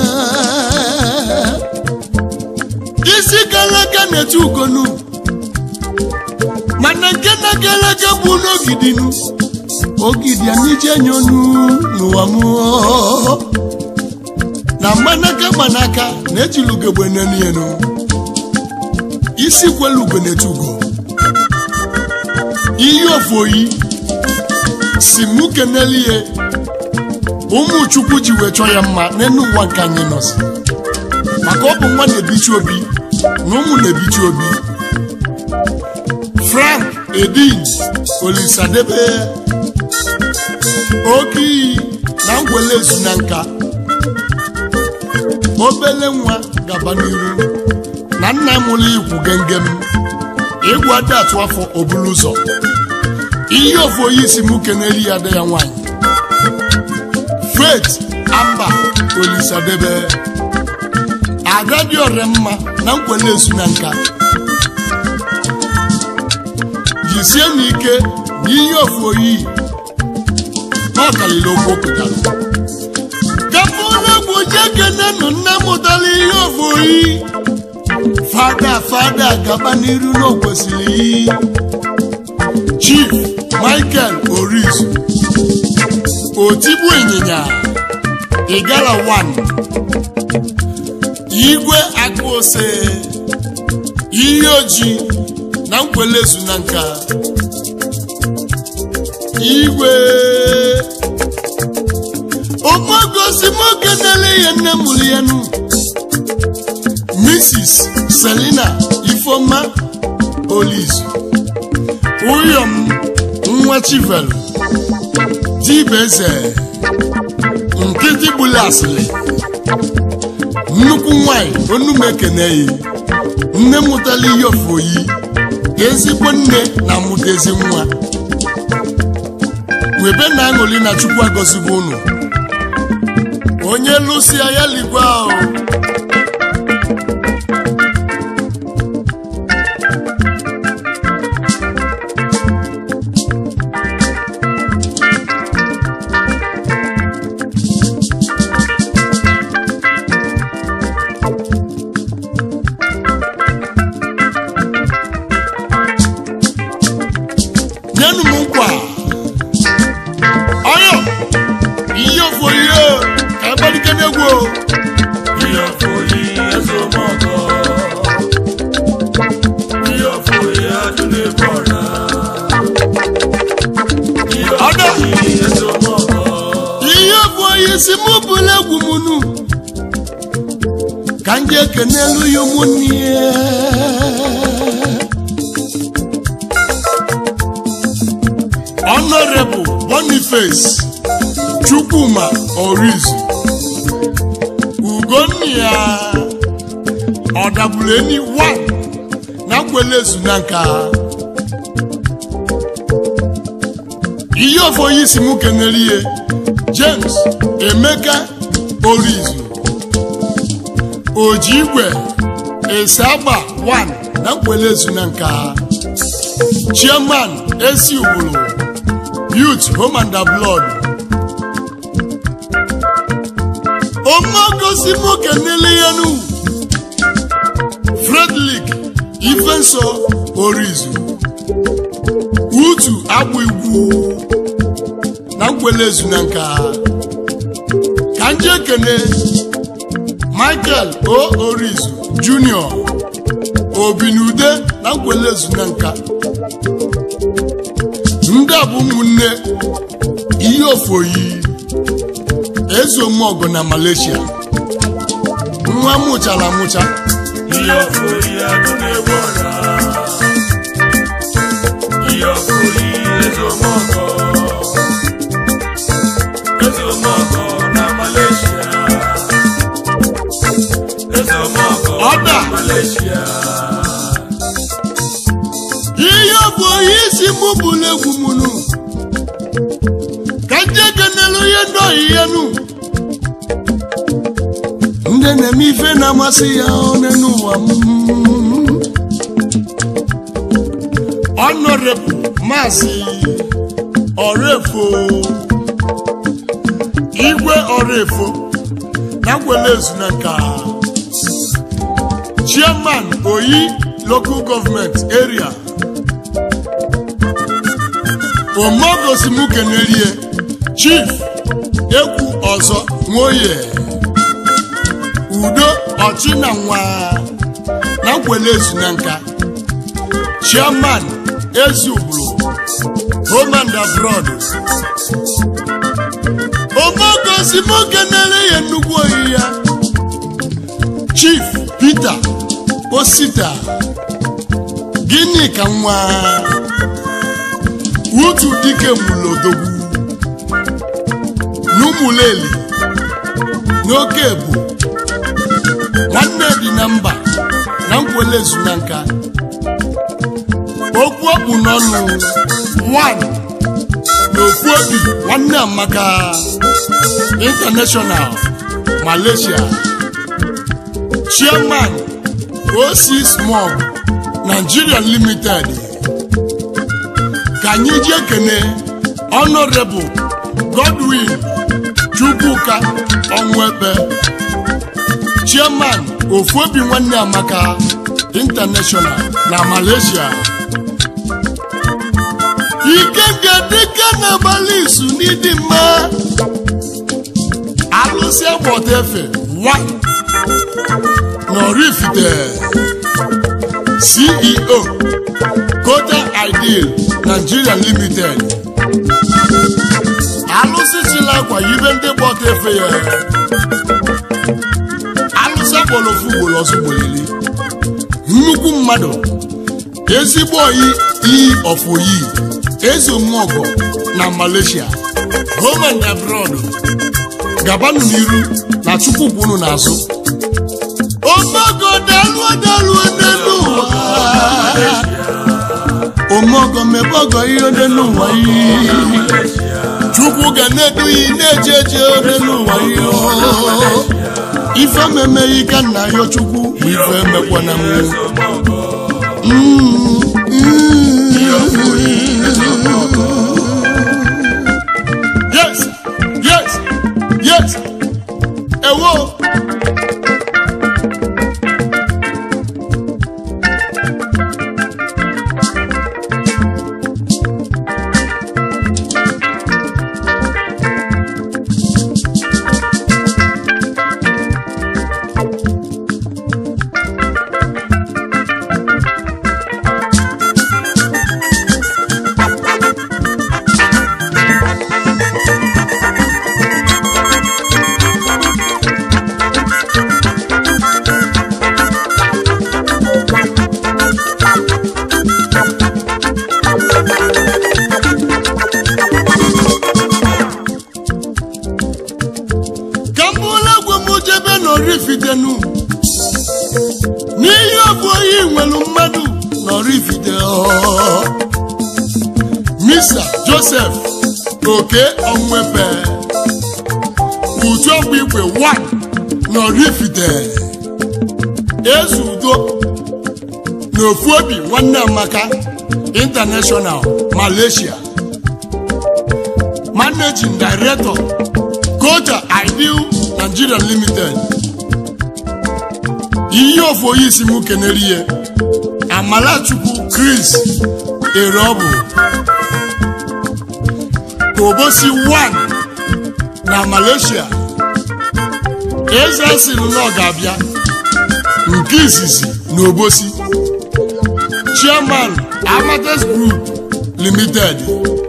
[SPEAKER 1] isi gara aga na-eti ugonu mana nke na-gara aga bụ n'ogidinu ogidi anije nyonu n'ụwa m na mgbanaka mgbanaka na-ejili ugegbe n'elu isi kwelu ugo na-eti ugo iyi ofoyi si mụ kenelie ụmụ chukwu ji wee chọọ ya mma n'elu ụwa nke anyị nọzi maka ọ bụ nwa na-ebichi obi na ụmụ na-ebichi obi frank edin olisadebe oke iyi na ngwele ezu na nka obele nwa gaba n'iru na nna mụrụ ikwu gengem ịgwụ ada atụ afọ obulu ụzọ ihe ofu onye isi m keneli ya ada ya nwanyị faith amba olisadebe ada dị ọrịa mma na nkwele ezu na nka jisie n'ike na ihe ofu oyi na ọkalili okwu pụtara kapụ ụlọ egwu jekene nụ nne mụtara ihe ofu oyi na fada gaba n'iru na o kwesịrị chief michael oris otigbu ịnyịnya igala 1 igwe akụose ihe ojii na nkwelezu na nka igwe omogosi moke nele ya nne mụrụ ya nụ mrs selina ifeoma olizu uyom nwa chivelu dibeze nkịtị gbula asịrị nnukwu nwanyị onumekeneyi nne mụtara ihe ofoyi ezigbo nne na mụta ezi nwa webe na aṅụli na chukwu agọzigo unu onye lụsịa ya ligwe ahụ nyenụ m nkwa ọyọ ihe ofo ihe ka agbalike n'egwu o.
[SPEAKER 2] Ihe ọfọyi ezomọkọ. Ihe ọfọyi adụ n'ebe ọra. Ihe
[SPEAKER 1] Ọdọ.
[SPEAKER 2] ọfọyi ezomọkọ.
[SPEAKER 1] ihe bụ onye isi mụ bụla egwu m nu ka ndị ekenelu ya ụmụnne ya honorable boniface chukwuma orizu ugonnia ọdagbuleni 1 na nkwelezu na nka ihe ofoyi isi mụ kenere ihe james emeka orizu oji igwe ese agba 1 na nkwelezu na nka chairman esi ugburu youth home and blood omogosi mụ kenere ihe nu frederick ifenso orizu utu agbụ igwu na nkwelezu na nka ka nje ekene michael o orizu junior obinude na nkwelezu na nka ndị a bụ ụmụnne ihe ofoyi ezomọgụ na malaysia nwa mụchara amụcha
[SPEAKER 2] Ihe ọfọyi adụ n'ebe ọra. Ihe ọfọyi ezomọkọ. Ezomọkọ na Malaysia. Ezomọkọ
[SPEAKER 1] Ọda.
[SPEAKER 2] na Malaysia.
[SPEAKER 1] ihe bụ onye isi mụ bụrụ egwu mụnụ ka ndị ekenelu ihe ndị oyiye nụ ndị na-eme ife na-amasị ya one n'ụwa m ọnọrebụ maazị ọrefo igwe ọrefo na gwelezu na nka chairman oyi local government area omogosimukenerie chief ekwu ọzọ nwoye udo ọchịna nwa na nkwelezu na nka chairman eziubulu home and abroad omogosimukenere ya nnukwu oyi ya chief peter osita gịnị ka nwa utu dike mulodogwu n'ụmụleli n'oke ebu nwanne dị na mba na nkwelezu na nka okwu ọkpụ n'ọnụ 1 na okwu obi nwanne amaka international malaysia chairman oc small nigeria limited ka anyị ji ekene honorable godwin chukwuka ọnwụekpe chairman ofuobi nwanne amaka international na malaysia ikenga dịka n'abalị izu n'ịdị mma alụsị agbọta efe wa nọrifite ceo kota ideal nigeria limited alụsị chila akwa yibe ndị gbọta efe ya alụsị agbọrọ ofu ugboro ọzọ gbolili nnukwu mmadụ ezigbo oyi iyi ọfoyi eze omuọgọ na malaysia home and abroad gabanụ n'iru na chukwu kwunu n'azụ omogo daluo daluo n'elu ụwa omogo mebogo ihe n'elu ụwa ihe chukwu ga na-eduhi na-eje eje n'elu ụwa ihe ife memeghị ka nna ya chukwu bụ ife emekwana m yes yes yes ewo ka m bụla egwu m jebe n'orifidenu n'ihe ọ bụ oyi nwere mmadụ n'orifide misa josef oke onwepe uju ọgwụ igwe 1 n'orifide eze udo na ofu obi nwanne amaka international malaysia managing director Kota Ideal Nigeria Limited iyi ofu onye isi m kenere ihe Amalachukwu Chris Erobu Tobosi 1 na Malaysia eze sịrị na ọ ga-abịa nke izizi na Obosi Chairman Amadeus Group Limited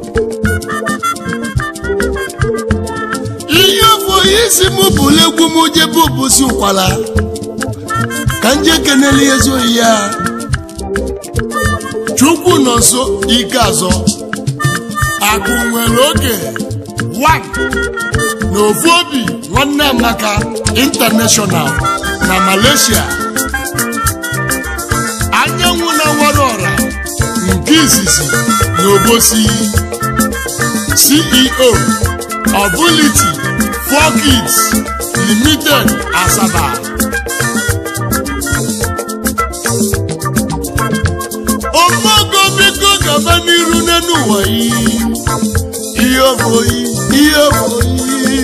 [SPEAKER 1] ihe bụ onye isi m bụrụ egwu m jebe obosi ụkwala ka nje kenele ezi oyi ya chukwu nọ nso ike azọ akụ nwere oge 1 na ofu obi nwanne amaka international na malaysia anyanwụ na nwere ọra nke izizi na obosi ceo Ability for Kids Limited Asaba. Omogo biko gaba n'iru n'enu ụwa yi. Ihe ọbụ yi, ihe ọbụ yi.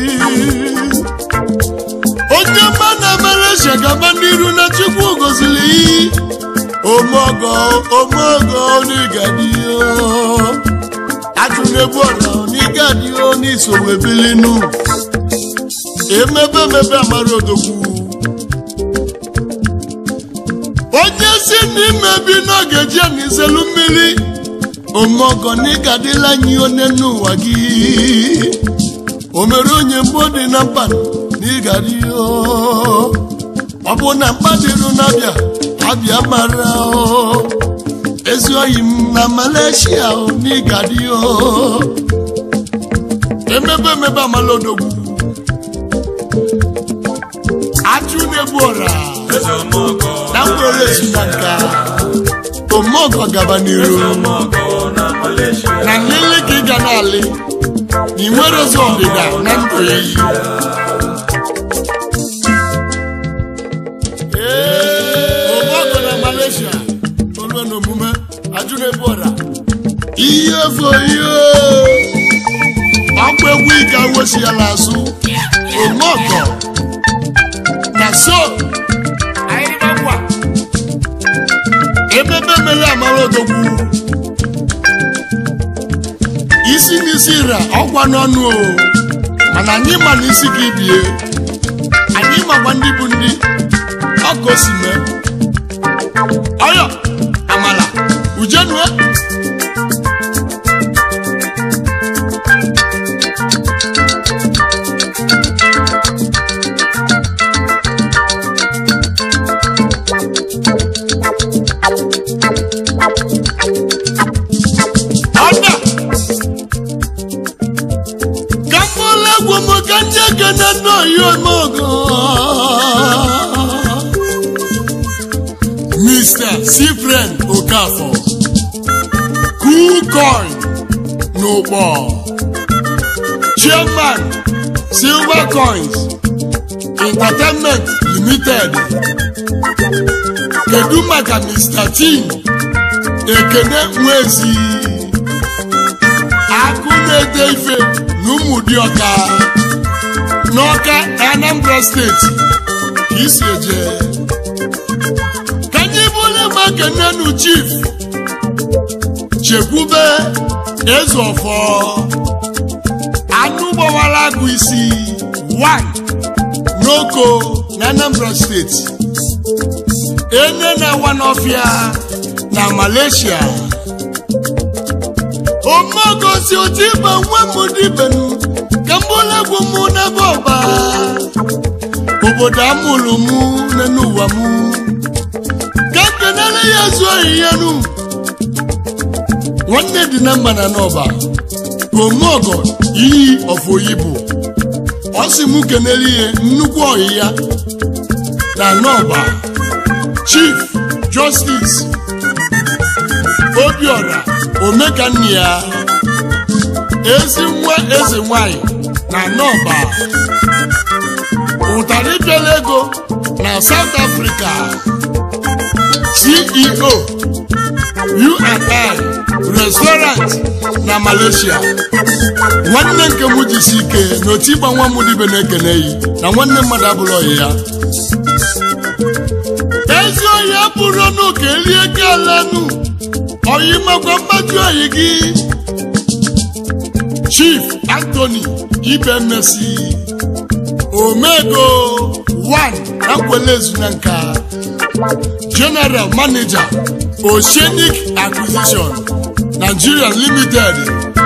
[SPEAKER 1] Onye mma na Malaysia gaba n'iru na Chukwu gozili yi. Omogo, omogo n'ịgadi yo. Ajụnebu ọra n'ịgadi yo n'isowe bilinu. Emebe emebe amara odogwu. onye si n'ime bi n'oge ji n'izelu mmiri omeọgọ na ịgadịla anyị onye n'ụwa gị o mere onye mgbe ọ dị na mkpa na ịgadị ọ bụ na mkpa dịrụ n'abịa abịa mara o. ezi oyi m na Malaysia o, na ịgadị emebe emebe amala odogwu ajụ na-egbu ọra na mkpụrụ esi na nka omeọgọ gaba n'iru na nlele ka ị ga na-alị na ị nwere ezi ọdịda na ndụ ya yi omeọgọ na Malaysia olue na omume ajụ na-ebu ọra ihe foyo ọkwa egwu ike awesiala azụ omeọgọ na so anyị gbagwa emela amara odogwu isi n'isi ra ọgwa n'ọnụ o mana anyị ma na isi gị bie anyị makwa ndị bụ ndị ọka o si mee ọyọ amala ujenue ọda ka mkpụrụ egwu m ka ndị ekene n'oyi omeogo Mr. Cyprian Okafor Coolcoin n'ụkpọ Chairman Silver Coins Entertainment Limited kedu maka Mr. Tim Ekene Nwezi akụ na-ede ife na ụmụdịọka n'ọka Anambra steeti ka isi eje ka anyị bụrụ ma kenenu chief chekwube eze ọfọ anụ gbawara agụ isi 1 n'oko na Anambra steeti ene na-awa n'ọfịa na Malaysia omogosi otiba nwa m dibenu ka mgbolegwu m n'ebe ọba obodo amụrụ m n'ụwa m ka kenere ya zuo ihenu nwanne dị na mma na n'ọba omeọgọ iyi ọfoyibo ọ sị m kenere ihe nnukwu ọyị ya na n'ọba chief justice obiọra omekanne ya ezi nwa eze nwanyị na nọba ụtarị bịara ego na South Africa CEO U&I restaurant na Malaysia nwanne nke m jisi ike na otu ịgba nwa m dibe na-ekene yi na nwanne mmadụ abụrụ ọyị ya ezi oyi abụrụ n'ụka erie galanụ oyi makwa mmadụ oyi gị chief anthony ibemesi omego 1 na nkwelezu na nka general manager oceanic acquisition nigeria limited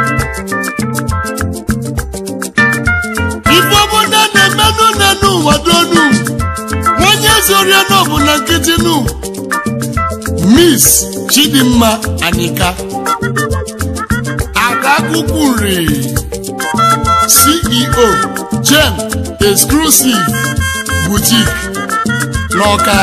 [SPEAKER 1] ife obodo na-emenụ n'enu ụwa donu nwanye zorie n'ọbụ na nkịtị nụ miss chidimma anika agagukwu nri ceo gem exclusive boutique n'ọka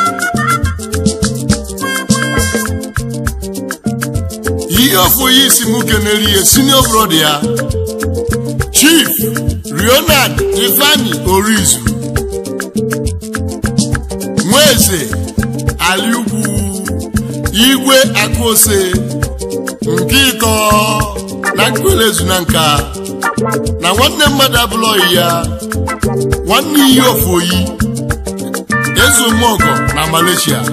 [SPEAKER 1] ihe ofu ya isi m kenere ihe senior brother ya chief leonard ifeanyi orizu nweze aliugwu igwe akụose nke ịtọ na nkwelezu na nka na nwanne mmadụ abụlọghị ya nwanne iyi ofu oyi ezumogo na Malaysia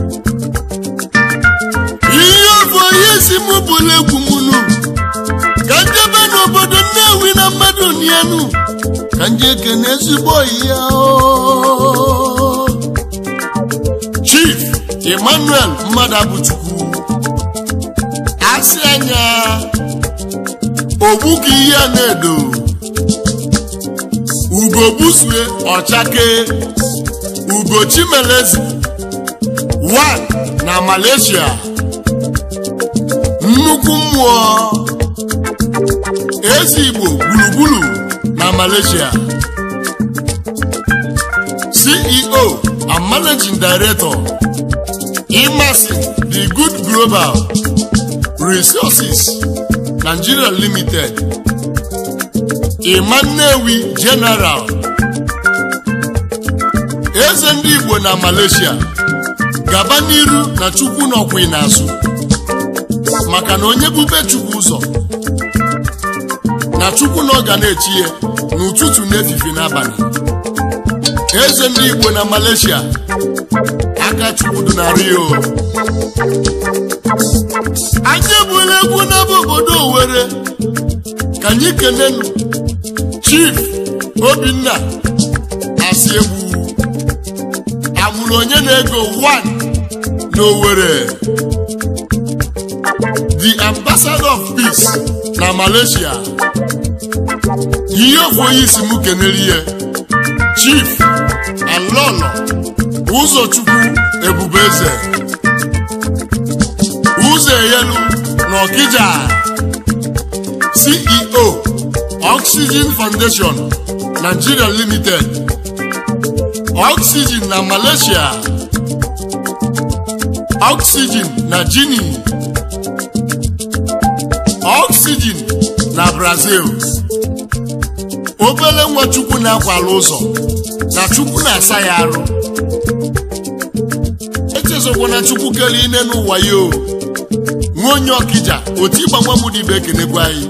[SPEAKER 1] ihe ofu oyi si mụ bụla egwu mụnụ ka njebe n'obodo Nnewi na mmadụ nienu ka nje ekene ezigbo oyi ya o chief emmanuel mmadụ abụchukwu asị anya ogbu ka ihe a na-edo ugo busue ọchake ugo chimelezi one na malaysia nnukwu mmụọ ezi igbo gburugburu na malaysia ceo and managing director Imasin the good global resources nigeria limited Emmanuel general eze ndị igbo na malaysia gaba n'iru na chukwu nọkwa n'azụ maka na onye bube chukwu ụzọ na chukwu na ọ ga na-echi ya n'ụtụtụ n'efife n'abalị eze ndị igbo na malaysia aka chukwu dị na rio anyị ebula egwu n'ebe obodo Owerri ka anyị kelenu chief obinna asị egwu amụrụ onye na-ego 1 n'Owerri the ambassador of peace na Malaysia ihe ofu onye isi m kenere ihe chief alọlọ ụzọchukwu ebubeze ụzọ eyelu na ọkịja ceo oxygen foundation nigeria limited oxygen na malaysia oxygen na guinea oxygen na brazil obele nwa chukwu na-akwala ụzọ na chukwu na-asa ya arụ echezokwana chukwu kere ine n'ụwa ya o nwa onye ọkịja otu ịgbanwe m dị ibe ekenekwa anyị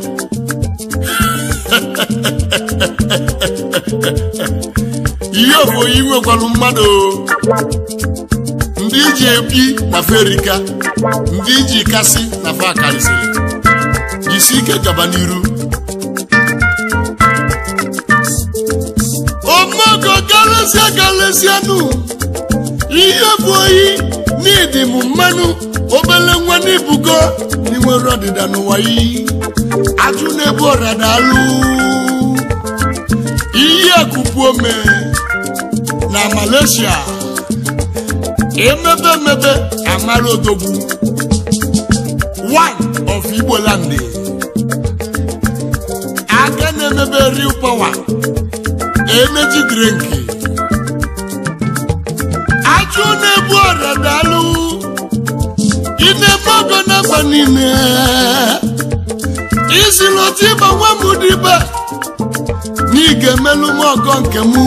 [SPEAKER 1] ihe oboyi nwekwalụ mmadụ o. ndị iji ebi na ferika ndị iji kasị na fa karịsịrị jisi ike gaba n'iru omogo galesịa galesịanụ ihe bụ oyi n'ịdị m mmanụ obele nwa n'ibugo n'inwere ọdịda n'ụwa yi ajụ na-ebu ọrada alụ iyi akụkụ ome na Malaysia emebe emebe amara odogwu one of Igbo land aka na-emebe real power energy drink ajụ na-ebu ọrada alụ ị na-eme ọgọ n'agba niile isi lọta ịgba nwa m dịbe na ị ga-emelụ m ọgọ nke m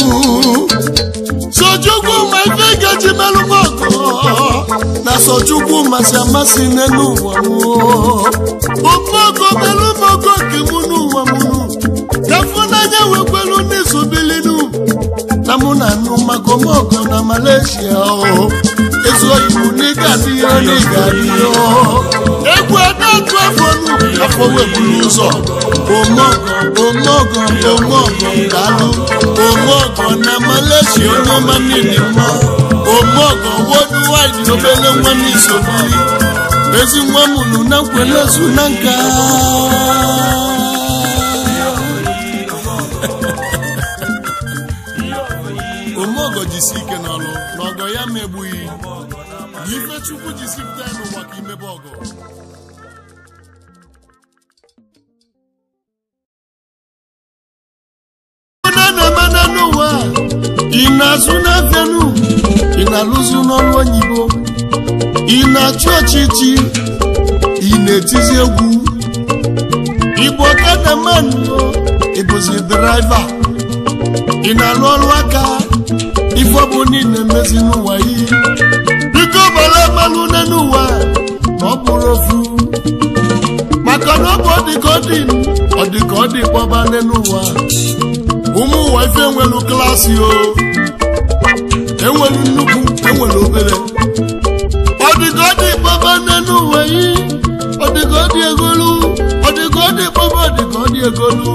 [SPEAKER 1] sochukwu ma ife gaji melụ m ọgọ na sochukwu masị amasị n'elu ụwa m ofe ọgọ melụ m ọgọ nke m n'ụwa m ka fụnanya wekwelu n'izobilinu na mụ na anụ maka ọmọgọ na Malaysia o ezu oyibo n'ịga adịghị n'ịga adịghị egwu adatu afọ nu afọ weburu ụzọ omọgọ omọgọ omọgọ daalụ omọgọ na Malaysia onye ọma niile mma omọgọ worldwide obele nwa n'isobili ezi nwa mụrụ na nkwelezu na nka omeọgọ jisi ike n'ọlụ na ọgọ ya megbughị na ife chukwu jisi pụta ya n'ụwa ka imebe ọgọ na-eme n'ụwa ị na-azụ n'afịanụ ị na-alụzi n'ọrụ oyibo ị na-achụ ọchịchị ị na-etizi egwu igbo kadamanụ ịbụzi draiva ị na-alụ ọrụ aka ife ọbụ niile mezi n'ụwa yi biko gbara mmanụ n'ụwa ma ọ bụrụ ofu maka na ọ bụ ọdịka ọ dị ọdịka ọ dị kpọba n'ụwa ụmụ ụwa ife enwelu klaasị o enwelu nnukwu enwelu obere ọdịka ọ dị kpọba n'ụwa yi ọdịka ọ dị egolu ọdịka ọ dị kpọba ọdịka ọ dị egolu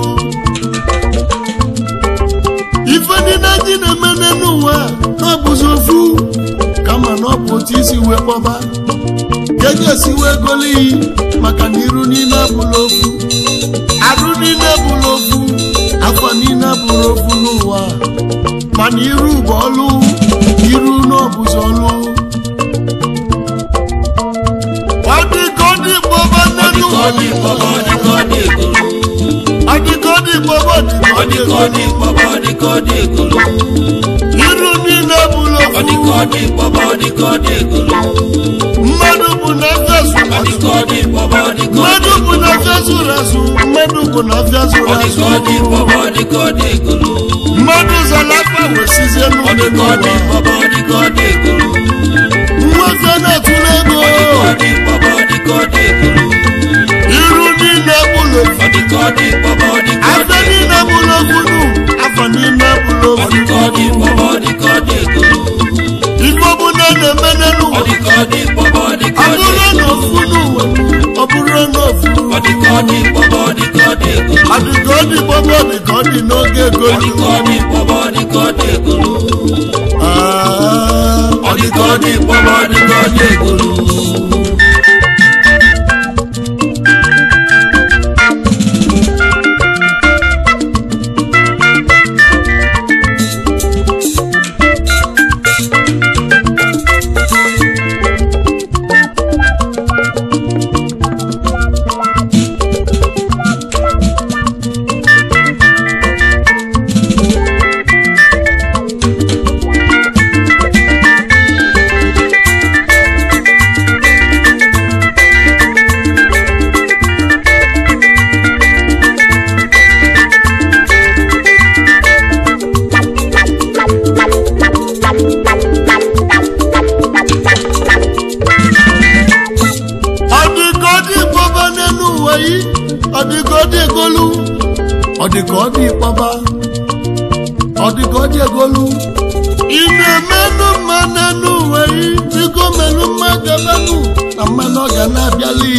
[SPEAKER 1] ife niile anyị na-eme n'ụwa n'ọbụzi ofu kama na ọ bụ otu isi wee kpọba ka eji esi wee golo iyi maka na iru niile abụla ofu arụ niile abụla ofu afọ niile abụla ofu n'ụwa mana iru bụ ọlụ iru n'ọbụzi ọlụ ọ dị ka ọ dị kpọba n'ụwa ọ dị ka ọ dị kpọba ọ dị ka ọ dị kpọba iru niile bụrụ ofu mmadụ bụ na afịa zụrụ mmadụ bụ na afịa zụrụ azụ mmadụ bụ na afịa zụrụ azụ mmadụ zara afa wesizie n'ụlọ n'ụwa nwafịa na-atụrụ ego iru niile bụrụ ofu afọ niile bụrụ ofu nụ afọ niile bụrụ ofu ife ọbụla ọ bụrụ n'ofu
[SPEAKER 2] ọ dị ka ọ dị kpọba ọ dị ka ọ dị egolu
[SPEAKER 1] ọ dị ka ọ dị gbọgbọ ọ dị ka ọ dị n'oge
[SPEAKER 2] ọ dị
[SPEAKER 1] egolu
[SPEAKER 2] ka ọ dị kpọba ọ dị ka ọ dị egolu
[SPEAKER 1] Ah,
[SPEAKER 2] ọ dị ka ọ dị kpọba ọ dị ka ọ dị egolu
[SPEAKER 1] ọ dị ka ọ dị gbọba n'elu ụwa yi ọ dị ka ọ dị egolu ọ dị ka ọ dị kpọba ọ dị ka ọ dị egolu ị na-emenụ mma n'elu ụwa yi biko menụ mma gabanụ na mmanụ ọ ga na-abịali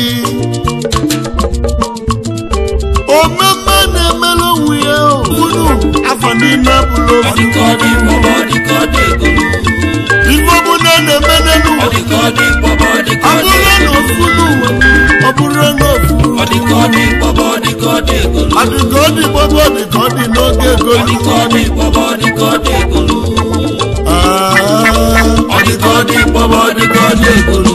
[SPEAKER 1] omemme na-emelụ onwe ya unu afọ niile bụrụ
[SPEAKER 2] ọ dị ka ọ dị kpọba ọ dị ka ọ dị egolu
[SPEAKER 1] ife ọbụla na-eme n'elu
[SPEAKER 2] ọ
[SPEAKER 1] ụwa
[SPEAKER 2] dị ka ọ dị kpọba ọ dị ka
[SPEAKER 1] ọ
[SPEAKER 2] ọ dị
[SPEAKER 1] bụrụ na ofu n'ụwa ọ bụrụ na ofu
[SPEAKER 2] ọ dị ka ọ dị kpọba ọ dị ka ọ dị egolu
[SPEAKER 1] ọ dị ka ọ dị gbọgbọ ọ dị ka ọ dị n'oge
[SPEAKER 2] ọ
[SPEAKER 1] egolu
[SPEAKER 2] dị ka ọ dị kpọba ọ dị ka ọ dị egolu
[SPEAKER 1] Ah,
[SPEAKER 2] ọ dị ka ọ dị kpọba ọ dị ka ọ dị egolu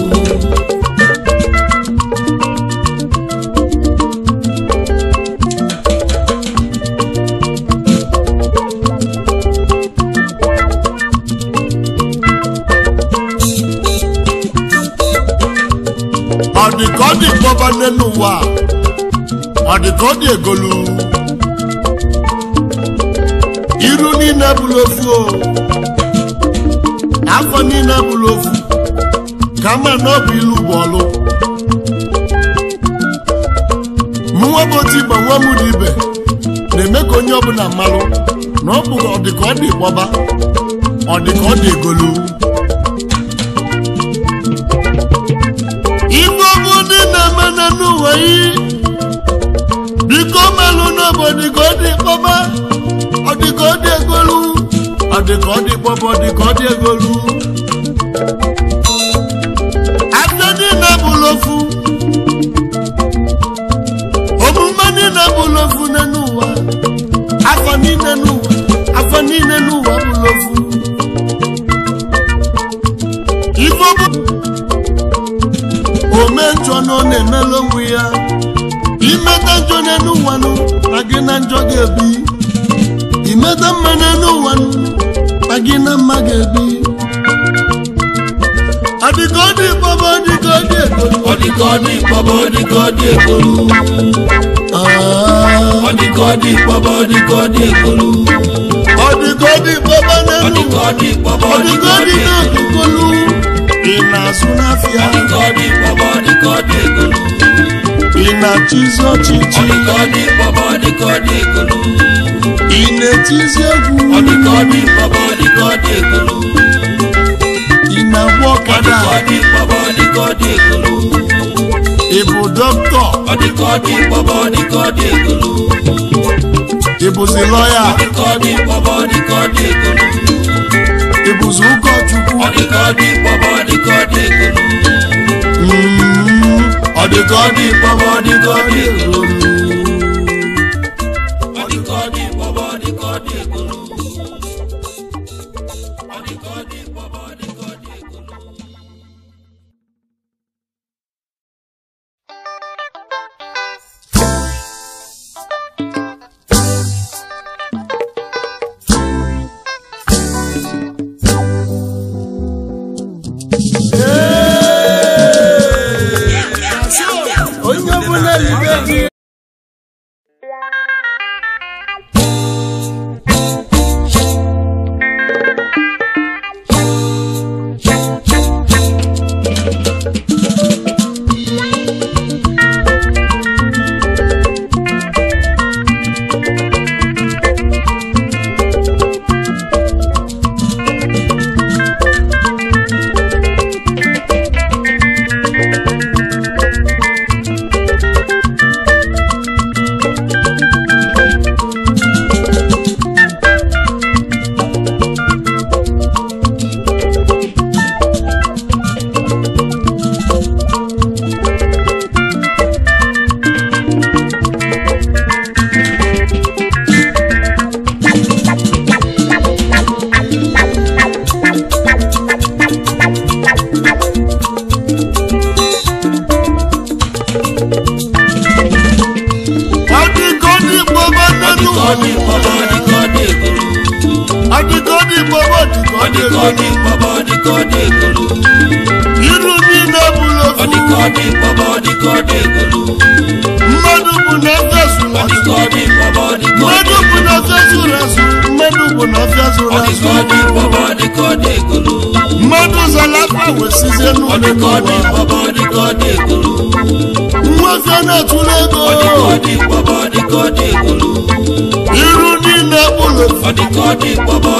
[SPEAKER 1] ọ dị ka ọ dị gbọba n'elu ụwa ọ dị ka ọ dị egolu iru niile bụrụ ofu o afọ niile bụrụ ofu ka ma na ọ bụ ilu bụ ọlụ mụnwa bụ otu igba nwa m dị ibe na-eme ka onye ọbụla mmalụ na ọ bụ ọ dị ka ọ dị gbọba ọ dị ka ọ dị egolu ife ọbụ dị na-eme na n'ụwa yi biko melụ n'obodo ka ọ dị kpọba ọ dị ka ọ dị egolu ọ dị ka ọ dị kpọba ọ dị ka ọ dị egolu afọ niile bụrụ ofu omume niile bụrụ ofu n'ụwa afọ niile n'ụwa afọ niile n'ụwa bụrụ ofu ife ọbụ ome njọ na ọ na-emela onwe ya imeta njọ n'elu ụwanụ na gị na njọ ga-ebi imeta mma n'elu ụwanụ na gị na mma ga-ebi adịka ọ dị baba dịka ọ dị egolu
[SPEAKER 2] ọ dị ka ọ dị kpọba ọ dị ka ọ dị egolu
[SPEAKER 1] Ah,
[SPEAKER 2] ọ dị ka ọ dị kpọba ọ dị ka ọ dị egolu
[SPEAKER 1] ọ dịka ọ dị baba
[SPEAKER 2] ọ
[SPEAKER 1] n'elu
[SPEAKER 2] dị ka ọ dị kpọba
[SPEAKER 1] ọ
[SPEAKER 2] ọ dị
[SPEAKER 1] dịka
[SPEAKER 2] ka
[SPEAKER 1] ọ
[SPEAKER 2] ọ
[SPEAKER 1] dị
[SPEAKER 2] dị egolu
[SPEAKER 1] n'egolu ị na-azụ n'afịa
[SPEAKER 2] ọ dị ka ọ dị kpọba ọ dị ka ọ dị egolu
[SPEAKER 1] ị na-achịzi
[SPEAKER 2] ọ
[SPEAKER 1] ọchịchị
[SPEAKER 2] dị ka ọ dị kpọba ọ dị ka ọ dị egolu
[SPEAKER 1] ị na-etizi egwu
[SPEAKER 2] ọ dị ka ọ dị kpọba ọ dị ka ọ dị egolu
[SPEAKER 1] ị na-agba
[SPEAKER 2] ọ dị
[SPEAKER 1] ọkada
[SPEAKER 2] ka ọ dị kpọba ọ dị ka ọ dị egolu
[SPEAKER 1] ị bụ dọkịta
[SPEAKER 2] ọ dị ka ọ dị kpọba ọ dị ka ọ dị egolu
[SPEAKER 1] ị bụzi lọya
[SPEAKER 2] ọ dị ka ọ dị kpọba ọ dị ka ọ dị egolu
[SPEAKER 1] ị bụzi ụkọchukwu
[SPEAKER 2] ọ dị ka ọ dị kpọba ọ dị ka ọ dị egolu
[SPEAKER 1] Mm, ọ dị ka ọ dị
[SPEAKER 2] kpọba ọ dị ka ọ dị egolu
[SPEAKER 1] egolu
[SPEAKER 2] ọ dị ka ọ dị kpọba ọ dị ka ọ dị egolu ọ dị ka ọ dị kpọba ọ dị ka ọ dị egolu
[SPEAKER 1] onye ọbụla libe gị
[SPEAKER 2] ọ dị mkpọbọ ọ dị ka ọ dị egolu
[SPEAKER 1] iru niile bụrụ
[SPEAKER 2] ọ dị ka ọ
[SPEAKER 1] ofu
[SPEAKER 2] dị mkpọbọ ọ dị ka ọ dị egolu
[SPEAKER 1] mmadụ bụ na afịa zụrụ
[SPEAKER 2] ọ dị
[SPEAKER 1] azụ
[SPEAKER 2] ka ọ dị mkpọbọ ọ dị ka ọ dị
[SPEAKER 1] mmadụ bụ na afịa zụrụ azụ mmadụ bụ na afịa zụrụ
[SPEAKER 2] ọ dị
[SPEAKER 1] azụ
[SPEAKER 2] ka ọ dị mkpọbọ ọ dị ka ọ dị egolu
[SPEAKER 1] mmadụ zara afọ wesizie
[SPEAKER 2] ọ dị
[SPEAKER 1] n'ụlọ
[SPEAKER 2] ka ọ dị mkpọbọ ọ dị ka ọ dị egolu
[SPEAKER 1] nwafịa na-atụrụ ego
[SPEAKER 2] ọ dị ka ọ dị mkpọbọ ọ dị ka ọ dị egolu
[SPEAKER 1] iru niile bụrụ ofu
[SPEAKER 2] ọ dị ka ọ dị mkpọbọ ọ